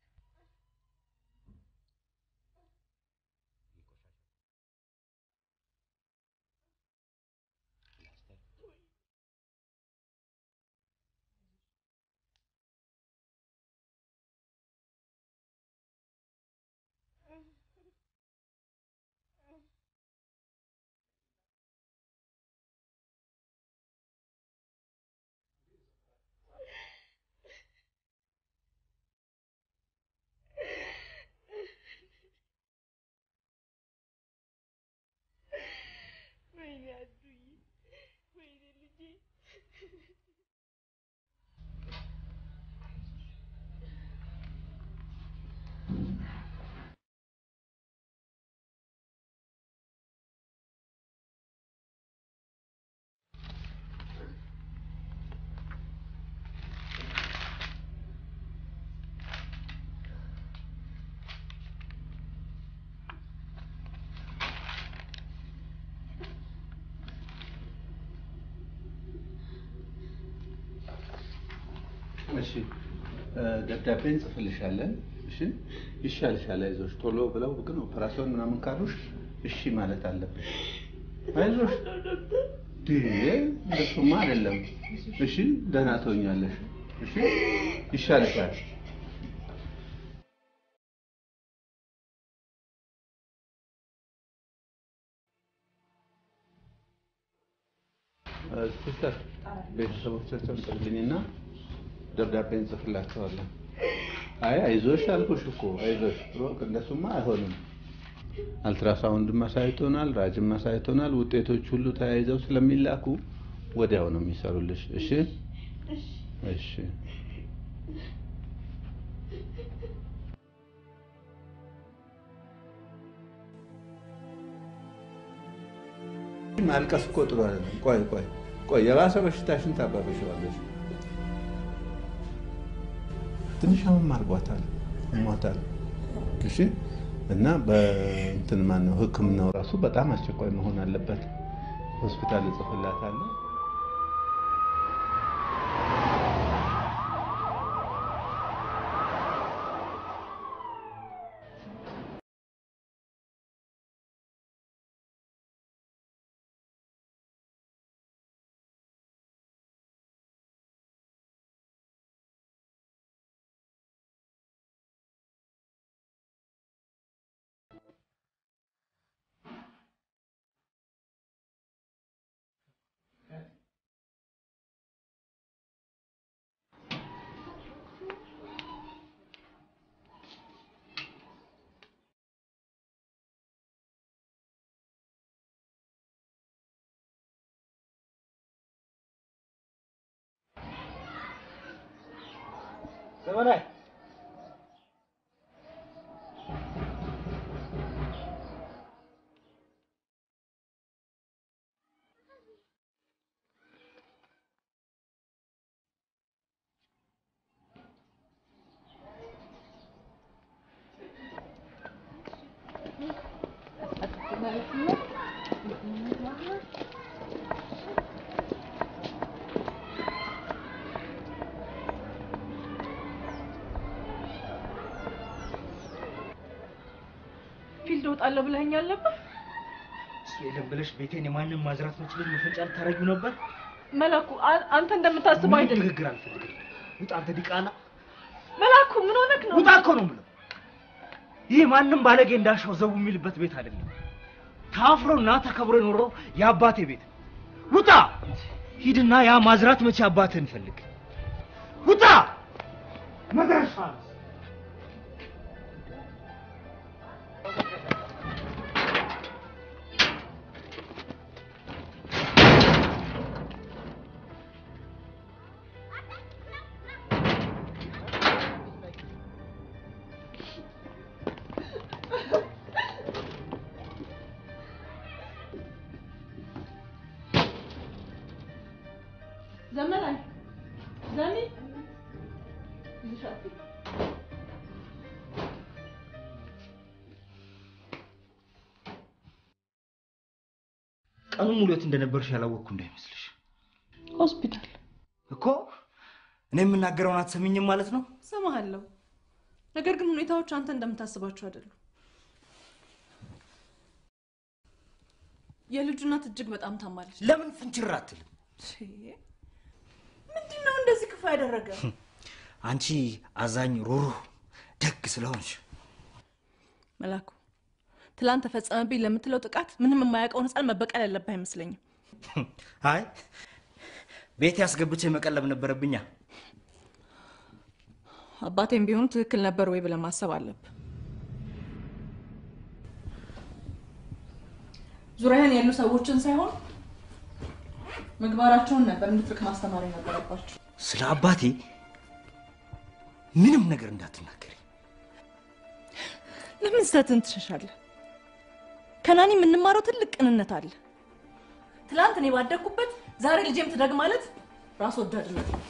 ወይኔ አዱዬ ወይኔ ልጄ እሺ እ፣ ደብዳቤ እንጽፍልሻለን። እሺ ይሻልሻል፣ አይዞሽ። ቶሎ ብለው ግን ኦፐራሲዮን ምናምን ካሉሽ እሺ ማለት አለብሽ። አይዞሽ። ይሄ እንደሱማ አይደለም። እሺ ደህና ትሆኛለሽ። እሺ ይሻልሻል። እ፣ ሲስተር ቤተሰቦቻቸውን ጥሪልኝና ደብዳቤ እንጽፍላቸዋለን። አይ አይዞሽ አልኩሽ እኮ አይዞሽ። ሮቅ እንደሱማ አይሆንም። አልትራሳውንድም አሳይቶናል፣ ራጅም አሳይቶናል። ውጤቶች ሁሉ ተያይዘው ስለሚላኩ ወዲያው ነው የሚሰሩልሽ። እሺ እሺ። ማልቀስ እኮ ጥሩ አይደለም። ቆይ ቆይ ቆይ፣ የባሰ በሽታሽን ታባብሸዋለሽ። ትንሽ አሁን አርጓታል፣ ሞታል። እሺ እና በእንትን ማነው ሕክምናው ራሱ በጣም አስቸኳይ መሆን አለበት። ሆስፒታል እጽፍላታለሁ። ዘመናዊ ፊልድ እወጣለሁ ብለኸኛል ነበር። እሱ የለም ብለሽ ቤቴን የማንም ማዝራት መችለኝ መፈንጫ ልታረጊው ነበር። መላኩ አ- አንተ እንደምታስበው ምንም አይደለም። ንግግር አልፈልግም። ውጣ አንተ ዲቃላ። መላኩ ምን ሆነክ ነው? ውጣ እኮ ነው የምለው። ይህ ማንም ባለጌ እንዳሻው ዘው የሚልበት ቤት አይደለም። ታፍሮና ተከብሮ የኖረው የአባቴ ቤት። ውጣ! ሂድና ያ ማዝራት መቼ አባትህን ፈልግ። ውጣ! መድረሻ ዘመናዊ ዘሚ ቀኑን ሙሉ የት እንደነበርሽ ያላወቅኩ እንዳይመስልሽ ሆስፒታል እኮ። እኔ የምናገረውን አትሰሚኝም ማለት ነው? ሰማሃለሁ። ነገር ግን ሁኔታዎች አንተ እንደምታስባቸው አይደሉም። የልጁ እናት እጅግ በጣም ታማለች። ለምን ፍንችር አትልም? ምንድን ነው እንደዚህ ክፉ ያደረገ? አንቺ አዛኝ፣ ሩሩህ፣ ደግ ስለሆንሽ መላኩ ትላንት ተፈጸመብኝ ለምትለው ጥቃት ምንም የማያውቀውን ህፃን መበቀል ያለብህ አይመስለኝም። አይ ቤት ያስገብቼ መቀለብ ነበረብኛ። አባቴም ቢሆኑ ትክክል ነበር ወይ ብለህ ማሰብ አለብህ። ዙሪያህን ያሉ ሰዎችን ሳይሆን ምግባራቸውን ነበር እንድትርቅ ማስተማር የነበረባቸው። ስለ አባቴ ምንም ነገር እንዳትናገሪ። ለምን ስህተትን ትሸሻለህ? ከናኒ የምንማረው ትልቅ ቅንነት አለ። ትላንት እኔ ባደግኩበት ዛሬ ልጄም ትደግ ማለት ራስ ወዳድነት ነው።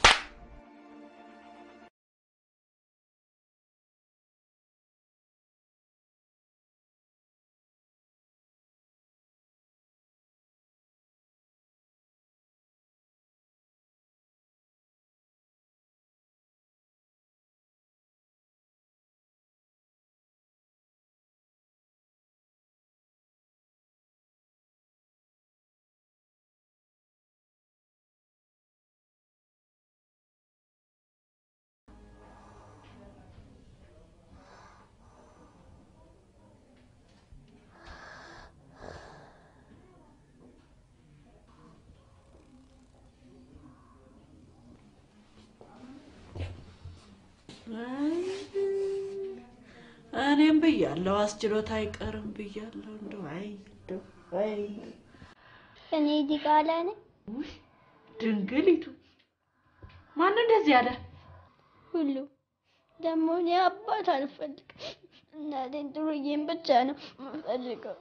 እኔም ብያለሁ፣ አስችሎት አይቀርም ብያለሁ። እንደው አይ እንደው አይ እኔ ዲቃላ ነኝ። ድንግሊቱ ማን እንደዚህ ያለ ሁሉ ደግሞ እኔ አባት አልፈልግም። እናቴን ጥሩዬን ብቻ ነው የምፈልገው።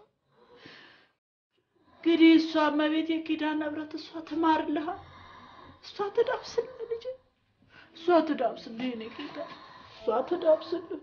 እንግዲህ እሷ እመቤት የኪዳነ ምሕረት እሷ ትማርልሃ፣ እሷ ትዳብስልህ ልጅ፣ እሷ ትዳብስልህ የእኔ ጌታ፣ እሷ ትዳብስልህ።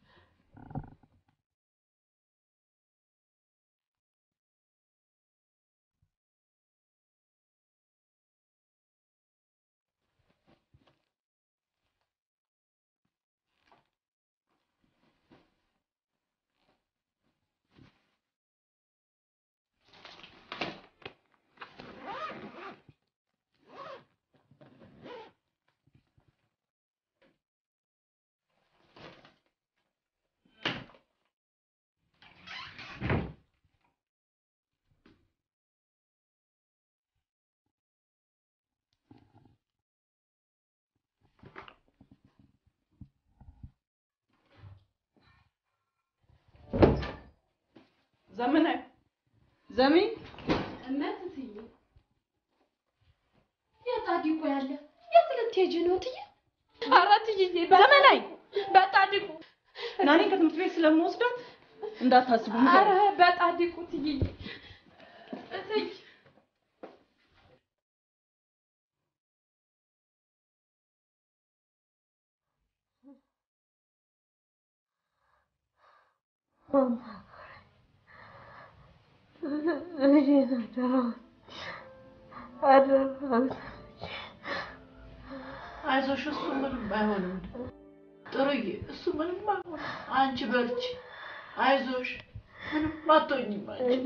ዘመናዊ ዘሚ እመት እትዬ የት አዲቆ ያለ የት ልትሄጂ ነው እትዬ? ኧረ እትዬ ዘመናዊ በጣዲቁ ናኔ ከትምህርት ቤት ስለምወስዳት እንዳታስቡ። ኧረ በጣዲቁ እትዬ እትዬ አይዞሽ፣ እሱ ምንም አይሆንም። ጥሩዬ፣ እሱ ምንም አይሆንም። አንቺ በርቺ፣ አይዞሽ፣ ምንም አትሆኝም አንቺ።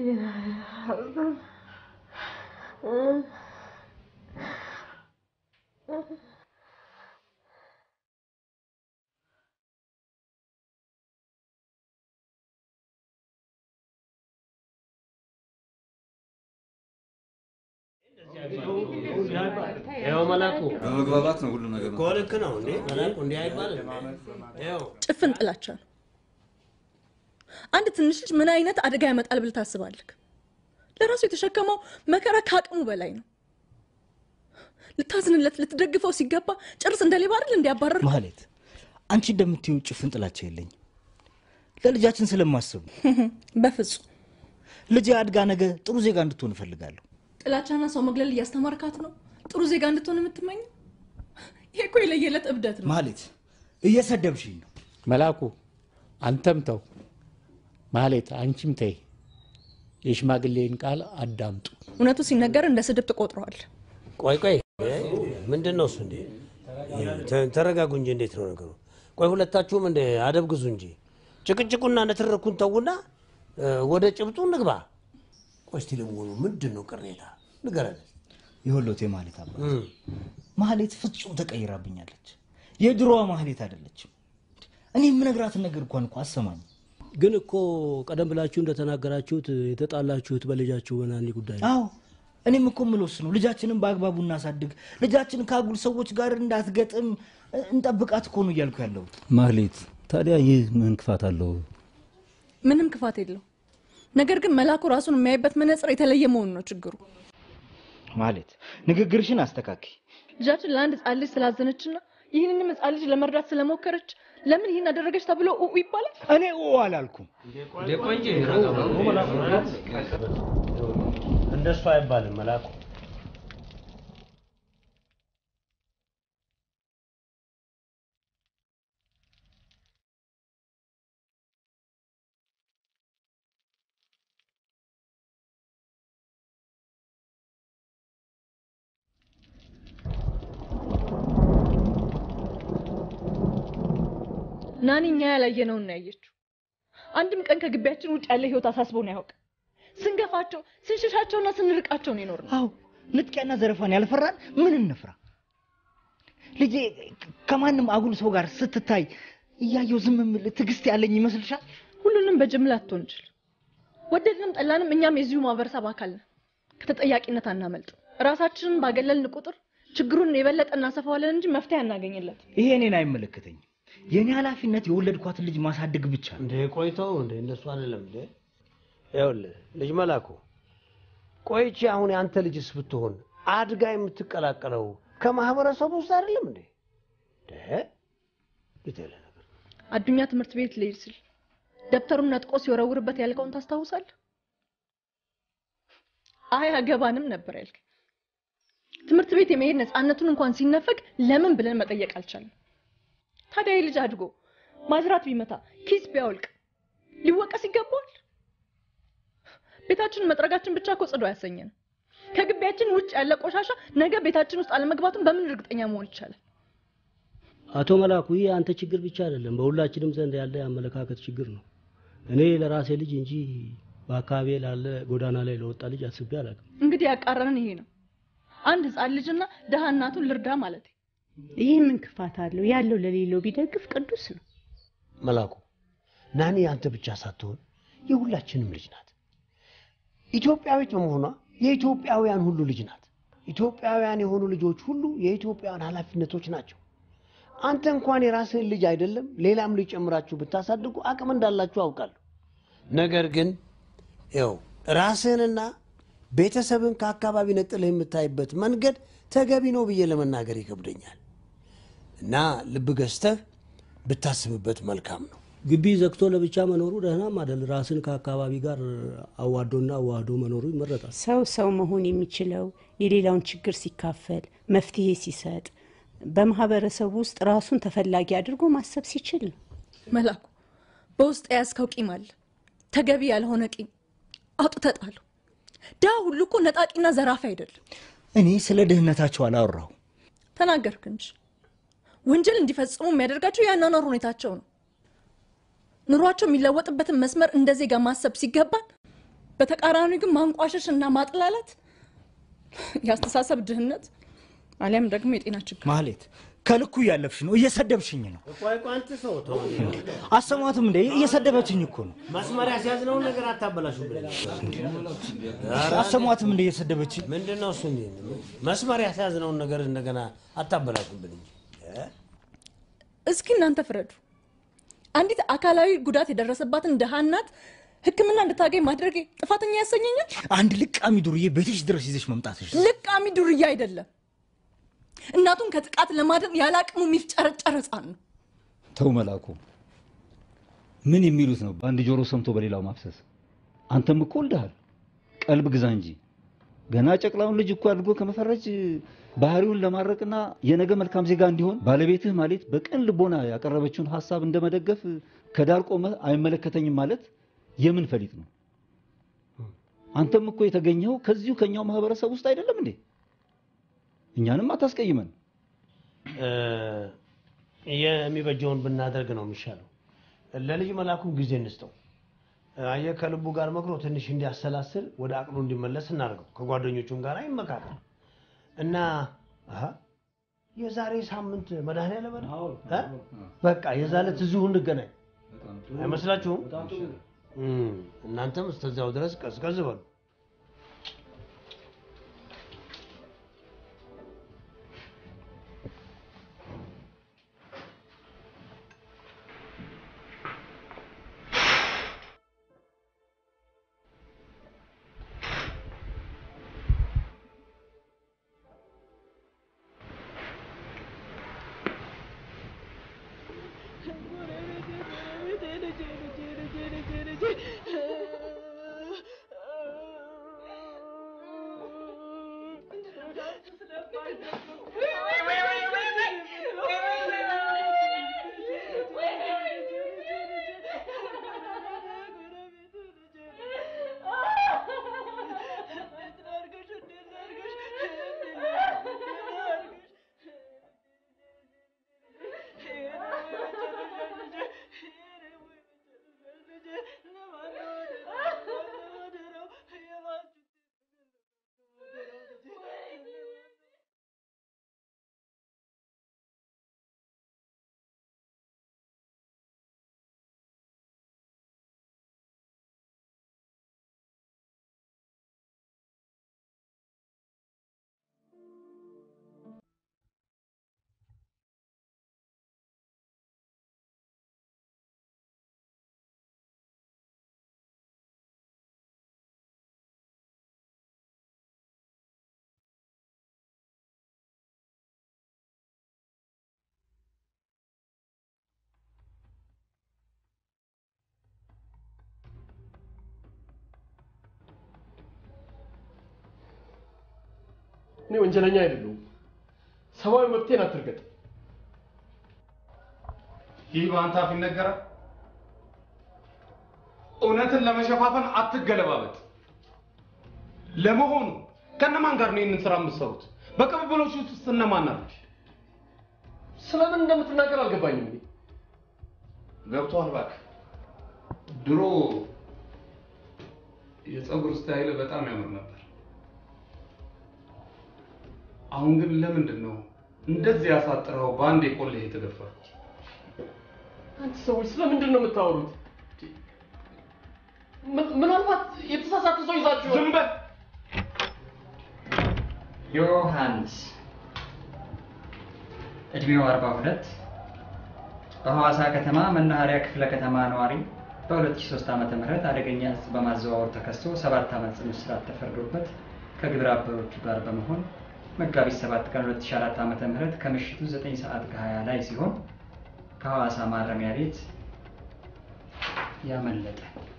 ይኸው መላኩ በመግባባት ነው ሁሉ ነገር እኮ ልክ ነው እንዴ መላኩ እንዲህ አይባልም። ይኸው ጭፍን ጥላቻ ነው። አንድ ትንሽ ልጅ ምን አይነት አደጋ ያመጣል ብለህ ታስባለህ? ለራሱ የተሸከመው መከራ ከአቅሙ በላይ ነው። ልታዝንለት፣ ልትደግፈው ሲገባ ጭርስ እንደ ሌባ አይደል እንዲያባረር ማለት አንቺ እንደምትይው ጭፍን ጥላቻ የለኝም። ለልጃችን ስለማስብ በፍጹም ልጄ አድጋ ነገ ጥሩ ዜጋ እንድትሆን እፈልጋለሁ። ጥላቻና ሰው መግለል እያስተማርካት ነው ጥሩ ዜጋ እንድትሆን የምትመኘው? ይሄ እኮ የለየለት እብደት ነው። ማለት እየሰደብሽኝ ነው። መላኩ አንተም ተው፣ ማህሌት አንቺም ተይ። የሽማግሌን ቃል አዳምጡ። እውነቱ ሲነገር እንደ ስድብ ትቆጥረዋል። ቆይ ቆይ ምንድን ነው እሱ እንዴ? ተ- ተረጋጉ እንጂ እንዴት ነው ነገሩ? ቆይ ሁለታችሁም እንደ አደብ ግዙ እንጂ ጭቅጭቁና ንትርኩን ተውና እ፣ ወደ ጭብጡ እንግባ። ቆይ እስቲ ለመሆኑ ምንድን ነው ቅሬታ ንገረን። የወሎቴ ማለት አባት ማህሌት ፍጹም ተቀይራብኛለች። የድሮዋ ማህሌት አይደለችም። እኔ የምነግራትን ነገር እንኳን እኮ አሰማኝ። ግን እኮ ቀደም ብላችሁ እንደተናገራችሁት የተጣላችሁት በልጃችሁ በናኒ ጉዳይ ነው። አዎ እኔም እኮ የምልወስ ነው ልጃችንን በአግባቡ እናሳድግ፣ ልጃችን ከአጉል ሰዎች ጋር እንዳትገጥም እ፣ እንጠብቃት እኮ ነው እያልኩ ያለሁት። ማህሌት ታዲያ ይህ ምን ክፋት አለው? ምንም ክፋት የለው። ነገር ግን መላኩ ራሱን የሚያይበት መነጽር የተለየ መሆኑ ነው ችግሩ። ማለት ንግግርሽን አስተካኪ። ልጃችን ለአንድ ህጻን ልጅ ስላዘነችና ይህንንም ህጻን ልጅ ለመርዳት ስለሞከረች ለምን ይህን አደረገች ተብሎ ኡ ይባላል? እኔ ኡ አላልኩም። እንደሱ አይባልም መላኩ። ናኒ እኛ ያላየነውን ነው ያየችው። አንድም ቀን ከግቢያችን ውጭ ያለ ህይወት አሳስቦን አያውቅም። ስንገፋቸው፣ ስንሸሻቸውና ስንርቃቸው ነው የኖርነው። አዎ ንጥቂያና ዘረፋን ያልፈራን ምን እንፍራ? ልጄ ከማንም አጉል ሰው ጋር ስትታይ እያየው ዝም የምል ትዕግስት ያለኝ ይመስልሻል? ሁሉንም በጅምላ አትወንጅል። ወደድንም ጠላንም እኛም የዚሁ ማህበረሰብ አካል ነን። ከተጠያቂነት አናመልጥም። ራሳችንን ባገለልን ቁጥር ችግሩን የበለጠ እናሰፋዋለን እንጂ መፍትሄ አናገኝለት። ይሄ እኔን አይመለከተኝም። የእኔ ኃላፊነት የወለድኳትን ልጅ ማሳደግ ብቻ ነው። እንዴ ቆይተው እንዴ እንደሱ አይደለም እንዴ ይኸውልህ ልጅ መላኩ ቆይቼ አሁን የአንተ ልጅስ ብትሆን አድጋ የምትቀላቀለው ከማህበረሰቡ ውስጥ አይደለም እንዴ እንዴ ይተለ አዱኛ ትምህርት ቤት ልሄድ ስል ደብተሩን ነጥቆ ሲወረውርበት ያልከውን ታስታውሳለህ? አይ አገባንም ነበር ያልከኝ። ትምህርት ቤት የመሄድ ነፃነቱን እንኳን ሲነፈግ ለምን ብለን መጠየቅ አልቻለም። ታዲያ ይህ ልጅ አድጎ ማጅራት ቢመታ ኪስ ቢያወልቅ ሊወቀስ ይገባዋል? ቤታችንን መጥረጋችን ብቻ እኮ ጽዱ አያሰኘንም። ከግቢያችን ውጭ ያለ ቆሻሻ ነገ ቤታችን ውስጥ አለመግባቱን በምን እርግጠኛ መሆን ይቻላል? አቶ መላኩ ይህ አንተ ችግር ብቻ አይደለም፣ በሁላችንም ዘንድ ያለ የአመለካከት ችግር ነው። እኔ ለራሴ ልጅ እንጂ በአካባቢ ላለ ጎዳና ላይ ለወጣ ልጅ አስቤ አላውቅም። እንግዲህ ያቃረንን ይሄ ነው። አንድ ህፃን ልጅና ደሃ እናቱን ልርዳ ማለት ይህ ምን ክፋት አለው? ያለው ለሌለው ቢደግፍ ቅዱስ ነው። መላኩ ናኒ አንተ ብቻ ሳትሆን የሁላችንም ልጅ ናት። ኢትዮጵያዊት በመሆኗ የኢትዮጵያውያን ሁሉ ልጅ ናት። ኢትዮጵያውያን የሆኑ ልጆች ሁሉ የኢትዮጵያውያን ኃላፊነቶች ናቸው። አንተ እንኳን የራስህን ልጅ አይደለም ሌላም ልጅ ጨምራችሁ ብታሳድጉ አቅም እንዳላችሁ አውቃለሁ። ነገር ግን ይኸው ራስህንና ቤተሰብን ከአካባቢ ነጥለህ የምታይበት መንገድ ተገቢ ነው ብዬ ለመናገር ይከብደኛል እና ልብ ገዝተህ ብታስብበት መልካም ነው። ግቢ ዘግቶ ለብቻ መኖሩ ደህናም አይደል። ራስን ከአካባቢ ጋር አዋዶና አዋህዶ መኖሩ ይመረጣል። ሰው ሰው መሆን የሚችለው የሌላውን ችግር ሲካፈል፣ መፍትሄ ሲሰጥ፣ በማህበረሰቡ ውስጥ ራሱን ተፈላጊ አድርጎ ማሰብ ሲችል ነው። መላኩ በውስጥ የያዝከው ቂም አለ። ተገቢ ያልሆነ ቂም አውጥተህ ጣለው። ድሀ ሁሉ እኮ ነጣቂና ዘራፊ አይደለም። እኔ ስለ ድህነታቸው አላወራሁ። ተናገርክ እንጂ ወንጀል እንዲፈጽሙ የሚያደርጋቸው የአኗኗር ሁኔታቸው ነው። ኑሯቸው የሚለወጥበትን መስመር እንደ ዜጋ ማሰብ ሲገባን፣ በተቃራኒ ግን ማንቋሸሽ እና ማጥላላት የአስተሳሰብ ድህነት አሊያም ደግሞ የጤና ችግር ማህሌት ከልኩ እያለፍሽ ነው፣ እየሰደብሽኝ ነው። ቆይ ቆይ አንተ ሰው ተው። አሰማትም እንደ እየሰደበችኝ እኮ ነው። መስመር ያስያዝነውን ነገር አታበላሹብን። አሰማትም እንደ እየሰደበችኝ ምንድን ነው እሱ? መስመር ያስያዝነውን ነገር እንደገና አታበላሹብን እንጂ እስኪ እናንተ ፍረዱ። አንዲት አካላዊ ጉዳት የደረሰባትን ድሃ እናት ሕክምና እንድታገኝ ማድረግ ጥፋተኛ ያሰኘኛል? አንድ ልቃሚ ዱርዬ ቤትሽ ድረስ ይዘሽ መምጣትሽ ልቃሚ ዱርዬ አይደለም። እናቱን ከጥቃት ለማዳን ያለ አቅሙ የሚፍጨረጨር ህፃን ነው። ተው መላኩ፣ ምን የሚሉት ነው? በአንድ ጆሮ ሰምቶ በሌላው ማፍሰስ። አንተም እኮ ወልደሃል፣ ቀልብ ግዛ እንጂ። ገና ጨቅላውን ልጅ እኮ አድርጎ ከመፈረጅ ባህሪውን ለማድረቅና የነገ መልካም ዜጋ እንዲሆን ባለቤትህ ማለት በቅን ልቦና ያቀረበችውን ሀሳብ እንደመደገፍ ከዳር ቆመህ አይመለከተኝም ማለት የምን ፈሊጥ ነው? አንተም እኮ የተገኘው ከዚሁ ከኛው ማህበረሰብ ውስጥ አይደለም እንዴ? እኛንም አታስቀይመን። የሚበጀውን ብናደርግ ነው የሚሻለው። ለልጅ መላኩም ጊዜ እንስጠው። አየህ ከልቡ ጋር መክሮ ትንሽ እንዲያሰላስል ወደ አቅሉ እንዲመለስ እናደርገው። ከጓደኞቹም ጋር ይመካከል እና አሀ፣ የዛሬ ሳምንት መድኃኒዓለም እ በቃ የዛ ዕለት እዚሁ እንገናኝ አይመስላችሁም? እም፣ እናንተም እስከዚያው ድረስ ቀዝቀዝ በሉ። እኔ ወንጀለኛ አይደለሁም። ሰብአዊ መብቴን አትርገጥ። ይህ በአንተ አፍ ይነገራል። እውነትን ለመሸፋፈን አትገለባበጥ። ለመሆኑ ከነማን ጋር ነው ይህንን ስራ የምትሰሩት? በቅብብሎች ውስጥ እነማን ናቸው? ስለምን እንደምትናገር አልገባኝም። እኔ ገብቶሃል? እባክህ ድሮ የፀጉር ስታይል በጣም ያምር ነበር። አሁን ግን ለምንድን ነው እንደዚህ ያሳጥረው በአንድ የቆልህ የተገፋ? አንተ ሰዎች ስለምንድን ነው የምታወሩት? ምን- ምናልባት የተሳሳተ ሰው ይዛችሁ ዝም በል። ዮሐንስ እድሜው 42 በሐዋሳ ከተማ መናኸሪያ ክፍለ ከተማ ነዋሪ በ2003 ዓ ም አደገኛ እጽ በማዘዋወር ተከሶ ሰባት ዓመት ጽኑ እስራት ተፈርዶበት ከግብረ አበሮቹ ጋር በመሆን መጋቢት 7 ቀን 2004 ዓ ም ከምሽቱ 9 ሰዓት ከ20 ላይ ሲሆን ከሐዋሳ ማረሚያ ቤት ያመለጠ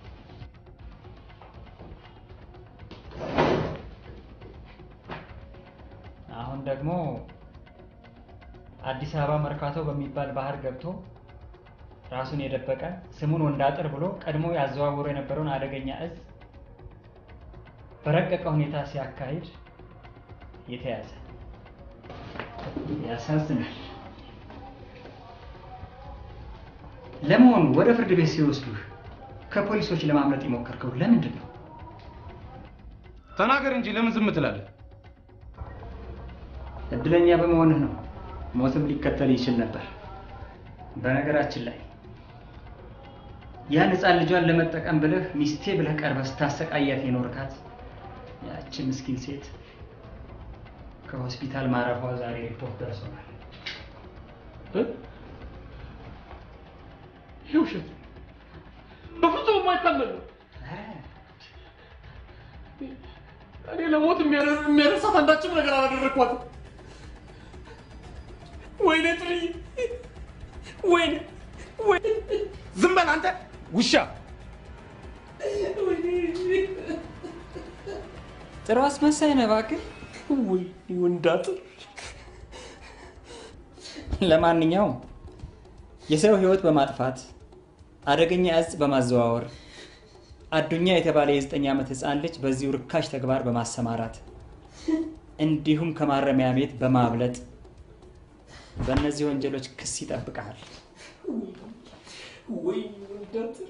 አሁን ደግሞ አዲስ አበባ መርካቶ በሚባል ባህር ገብቶ ራሱን የደበቀ ስሙን ወንዳጥር ብሎ ቀድሞ ያዘዋውሮ የነበረውን አደገኛ እጽ በረቀቀ ሁኔታ ሲያካሂድ የተያዘ። ያሳዝናል። ለመሆኑ ወደ ፍርድ ቤት ሲወስዱህ ከፖሊሶች ለማምለጥ የሞከርከው ለምንድን ነው? ተናገር እንጂ ለምን ዝም ትላለህ? እድለኛ በመሆንህ ነው። ሞትም ሊከተል ይችል ነበር። በነገራችን ላይ ያን ሕፃን ልጇን ለመጠቀም ብለህ ሚስቴ ብለህ ቀርበህ ስታሰቃያት የኖርካት ያቺ ምስኪን ሴት ከሆስፒታል ማረፏ ዛሬ ሪፖርት ደርሶናል። ይህ ውሸት ነው። በፍጹም የማይታመን ነው። እኔ ለሞት የሚያደር- የሚያደርሳት አንዳችም ነገር አላደረግኳትም። ወይኔ ጥልዬ፣ ወይኔ ወይኔ፣ ዝም በል አንተ ውሻ! ጥሩ አስመሳይ ነህ እባክህ። ወይ ወንዳጥር። ለማንኛውም የሰው ህይወት በማጥፋት አደገኛ እጽ በማዘዋወር አዱኛ የተባለ የዘጠኝ ዓመት ህፃን ልጅ በዚሁ ርካሽ ተግባር በማሰማራት እንዲሁም ከማረሚያ ቤት በማብለጥ በእነዚህ ወንጀሎች ክስ ይጠብቀሃል። ወይ ወንዳጥር።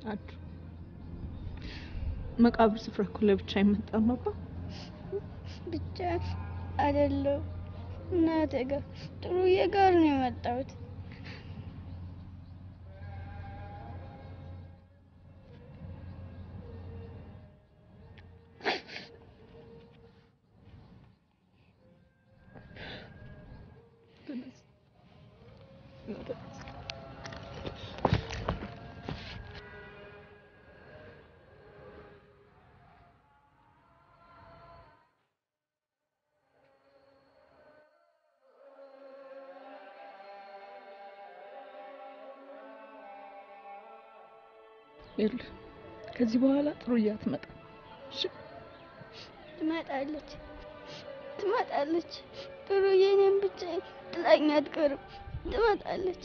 ናችሁ። መቃብር ስፍራ እኮ ለብቻ አይመጣም አባ። ብቻ አይደለም እናቴ ጋር ጥሩዬ ጋር ነው የመጣሁት። ይኸውልህ ከዚህ በኋላ ጥሩዬ አትመጣም። እሺ ትመጣለች ትመጣለች። ጥሩዬ እኔን ብቻ ጥላኝ አትቀርም። ትመጣለች።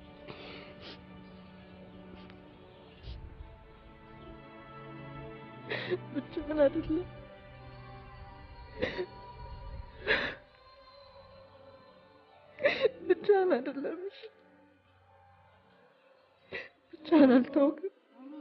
ብቻህን አይደለም ብቻህን አይደለም። እሺ ብቻህን አልተውክም።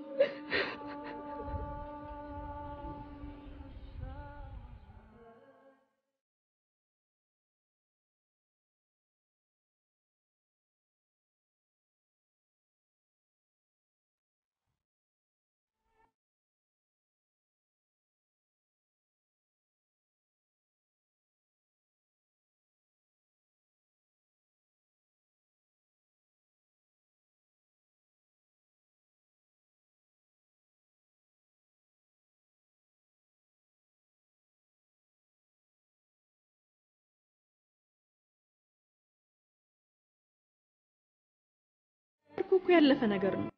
እኮ እኮ ያለፈ ነገር ነው።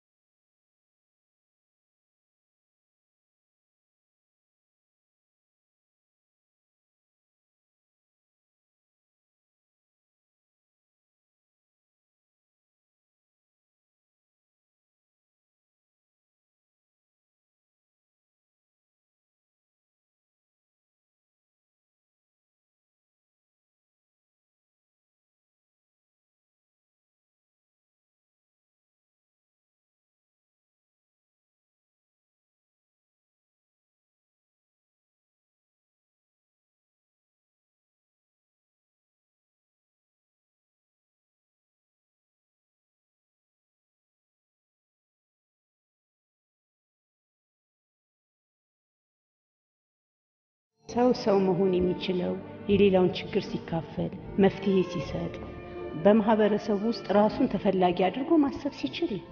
ሰው ሰው መሆን የሚችለው የሌላውን ችግር ሲካፈል፣ መፍትሄ ሲሰጥ፣ በማህበረሰቡ ውስጥ ራሱን ተፈላጊ አድርጎ ማሰብ ሲችል ነው።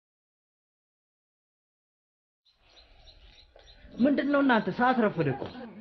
ምንድን ነው እናንተ? ሰዓት ረፈደ እኮ።